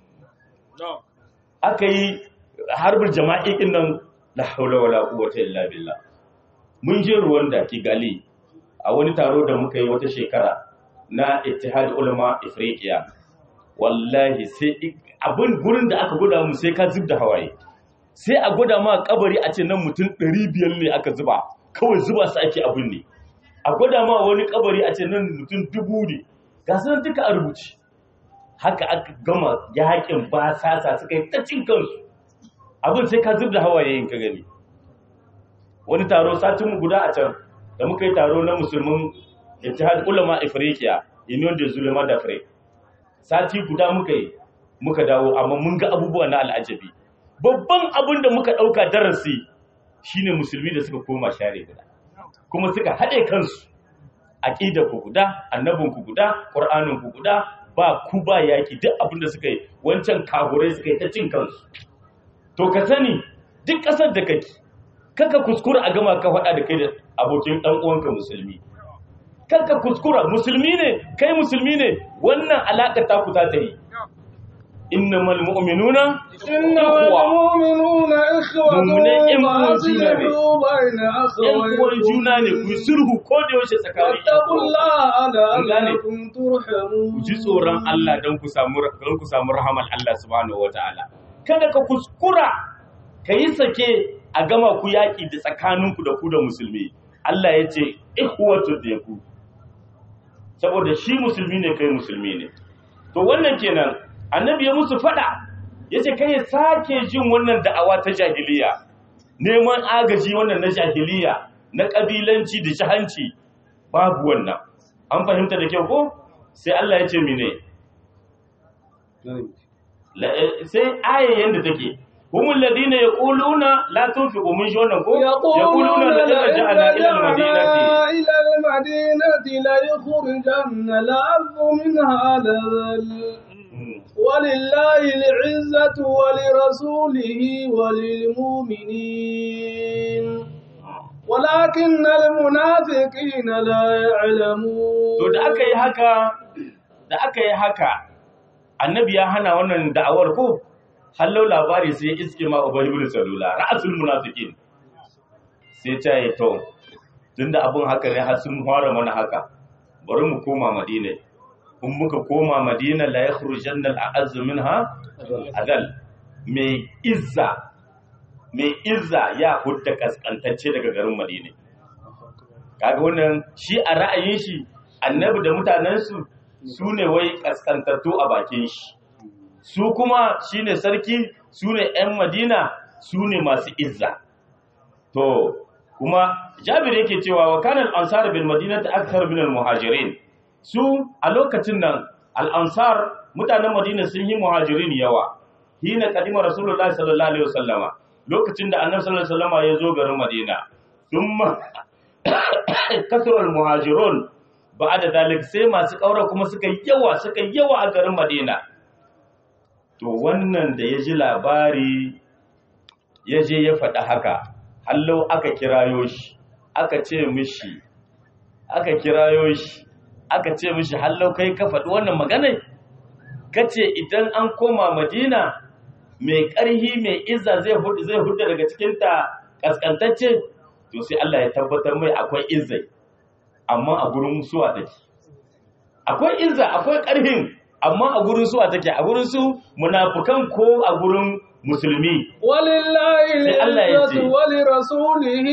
aka yi harbin jama'i din nan la haula wala quwwata illa billah mun je Rwanda Kigali a wani taro da muka yi wata shekara na Ittihad Ulama Afriqiya wallahi sai abin gurin da aka gwada mu sai ka zubda hawaye sai a gwada ma kabari a ce nan mutum 500 ne aka zuba kawai zuba su ake abin ne a gwada ma wani kabari a ce nan mutum dubu ne ga su duka a rubuci haka aka gama yaƙin ba sasa suka yi ta cin kansu abin sai ka zub da hawaye yin ka gani wani taro satin mu guda a can da muka yi taro na musulmin ittihad ulama afriqiya union de zulema da fre sati guda muka yi muka dawo amma mun ga abubuwa na al'ajabi babban abin da muka ɗauka darasi shine musulmi da suka koma share guda kuma suka haɗe kansu aƙidar ku guda annabin ku guda ƙur'anin ku guda ba ku ba yaki duk abin da suka yi wancan kagurai suka yi ta cin kansu to ka sani duk ƙasar da kake kaka kuskura a gama ka faɗa da kai da abokin ɗan uwanka musulmi kaka kuskura musulmi ne kai musulmi ne wannan alaƙa ta ku ta ta yi innamal mu'minuna إنما المؤمنون إخوة Mummunai ƴan uwan juna ne. فأصلحوا بين ‘yan uwan juna ne ku yi أخويكم sulhu ko da yaushe tsakanin ‘yan واتقوا uwan. الله gane. لعلكم ترحمون ku ji tsoron Allah don ku samu don ku samu rahamar Allah subhanahu wataala kada ka kuskura ka yi sake a gama ku yaƙi da tsakaninku da ku da musulmi Allah ya ce ikhwatu da ku saboda shi musulmi ne kai musulmi ne to wannan kenan annabi ya musu fada yace kai ya sake jin wannan da'awa ta jahiliya neman agaji wannan na jahiliya na kabilanci da jahanci babu wannan an fahimta da kyau ko sai Allah ya ce mine La- eh, sai aya yanda take humul ladina yaquluna la tunfiqu min wannan ko يقولون la لئن raja'na ila al-madinati رجعنا إلى المدينة ليخرجن العبد منها لذل Mm. ولله العزة ولرسوله وللمؤمنين ولكن المنافقين لا يعلمون to da aka yi haka da aka yi haka annabi ya hana wannan da'awar ko hallau labari sai ya iske ma ubay ibn salula ra'sul munafiqin sai ta yi to tunda abun haka ne har sun fara mana haka bari mu koma madina in muka koma madina la yakhrujanna al-a'azz minha adal mai izza mai izza ya hudda kaskantacce daga garin madina kaga wannan shi a ra'ayin shi annabi da mutanensu su ne wai kaskantattu a bakin shi su kuma shine sarki su ne 'yan madina su ne masu izza to kuma jabir yake cewa wa kana al-ansar bil madinati akthar min al-muhajirin su a lokacin nan al-ansar mutanen madina sun yi muhajirin yawa hina kadima rasulullahi sallallahu alaihi wasallama lokacin da annabi sallallahu alaihi wasallama ya zo garin madina thumma kasar muhajirun ba da dalik sai masu ƙaura kuma suka yi yawa suka yi yawa a garin madina to wannan da ya ji labari ya je ya faɗi haka hallo aka kirayo shi aka ce mishi aka kirayo shi aka ce mishi hallo kai ka faɗi wannan maganar kace idan an koma madina mai ƙarhi mai izza zai hudu zai hudu daga cikinta kaskantacce to sai Allah ya tabbatar mai akwai izzai amma a gurin suwa take akwai izza akwai ƙarhin amma a gurin suwa take a gurin su munafukan ko a gurin musulmi ولله Sai Allah ya العزة ce. ولرسوله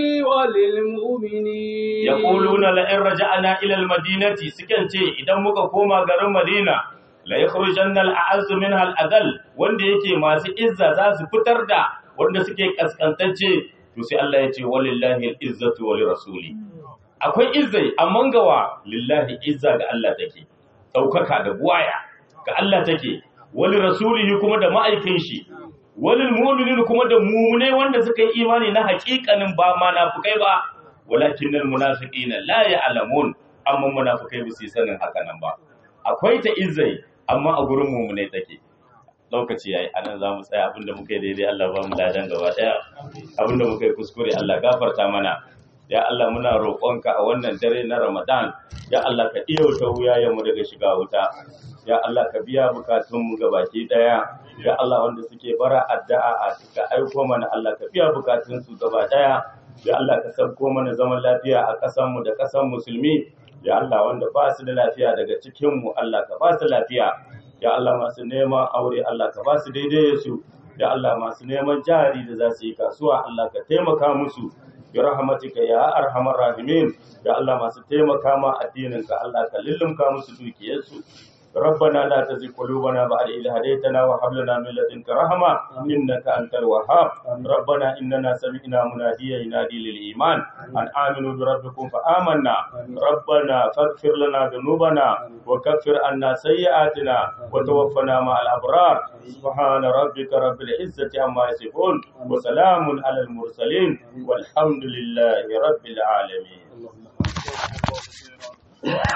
وللمؤمنين yaquluna la in raja'na ila al-madinati sukan ce idan muka koma garin Madina la yakhrujanna al-a'azz minha al-adall wanda yake masu izza za su fitar da wanda suke kaskantacce to sai Allah ya ce walillahi al-izzatu wa lirasuli akwai izzai amma gawa lillahi izza ga Allah take daukaka da buwaya ga Allah take wali rasulihi kuma da ma'aikin shi walil mu'minin kuma da mu'mine wanda suka yi imani na haƙiƙanin ba munafikai ba walakinnal munafiqina la ya'lamun amma munafikai ba su yi sanin haka nan ba akwai ta izzai amma a gurin mu'mine take lokaci yayi anan za mu tsaya abinda muka yi daidai Allah ba mu ladan gaba daya abinda muka yi kuskure Allah gafarta mana ya Allah muna roƙonka a wannan dare na Ramadan ya Allah ka iyauta wuyayenmu daga shiga wuta ya Allah ka biya bukatunmu gabaki daya ya Allah wanda suke bara addu'a a ka aiko mana Allah ka biya bukatunsu gaba daya ya Allah ka sabko mana zaman lafiya a ƙasarmu da ƙasar musulmi ya Allah wanda ba su da lafiya daga cikinmu Allah ka ba su lafiya ya Allah masu neman aure Allah ka ba su daidai su ya Allah masu neman jari da za su yi kasuwa Allah ka taimaka musu bi rahmatika ya arhamar rahimin ya Allah masu taimaka ma addinin ka Allah ka lullumka musu dukiyarsu ربنا لا تزغ قلوبنا بعد إذ هديتنا وهب لنا من لدنك رحمة إنك أنت الوهاب ربنا إننا سمعنا مناديا ينادي للإيمان أن آمنوا بربكم فآمنا ربنا فاغفر لنا ذنوبنا وكفر عنا سيئاتنا وتوفنا مع الأبرار سبحان ربك رب العزة عما يصفون وسلام على المرسلين والحمد لله رب العالمين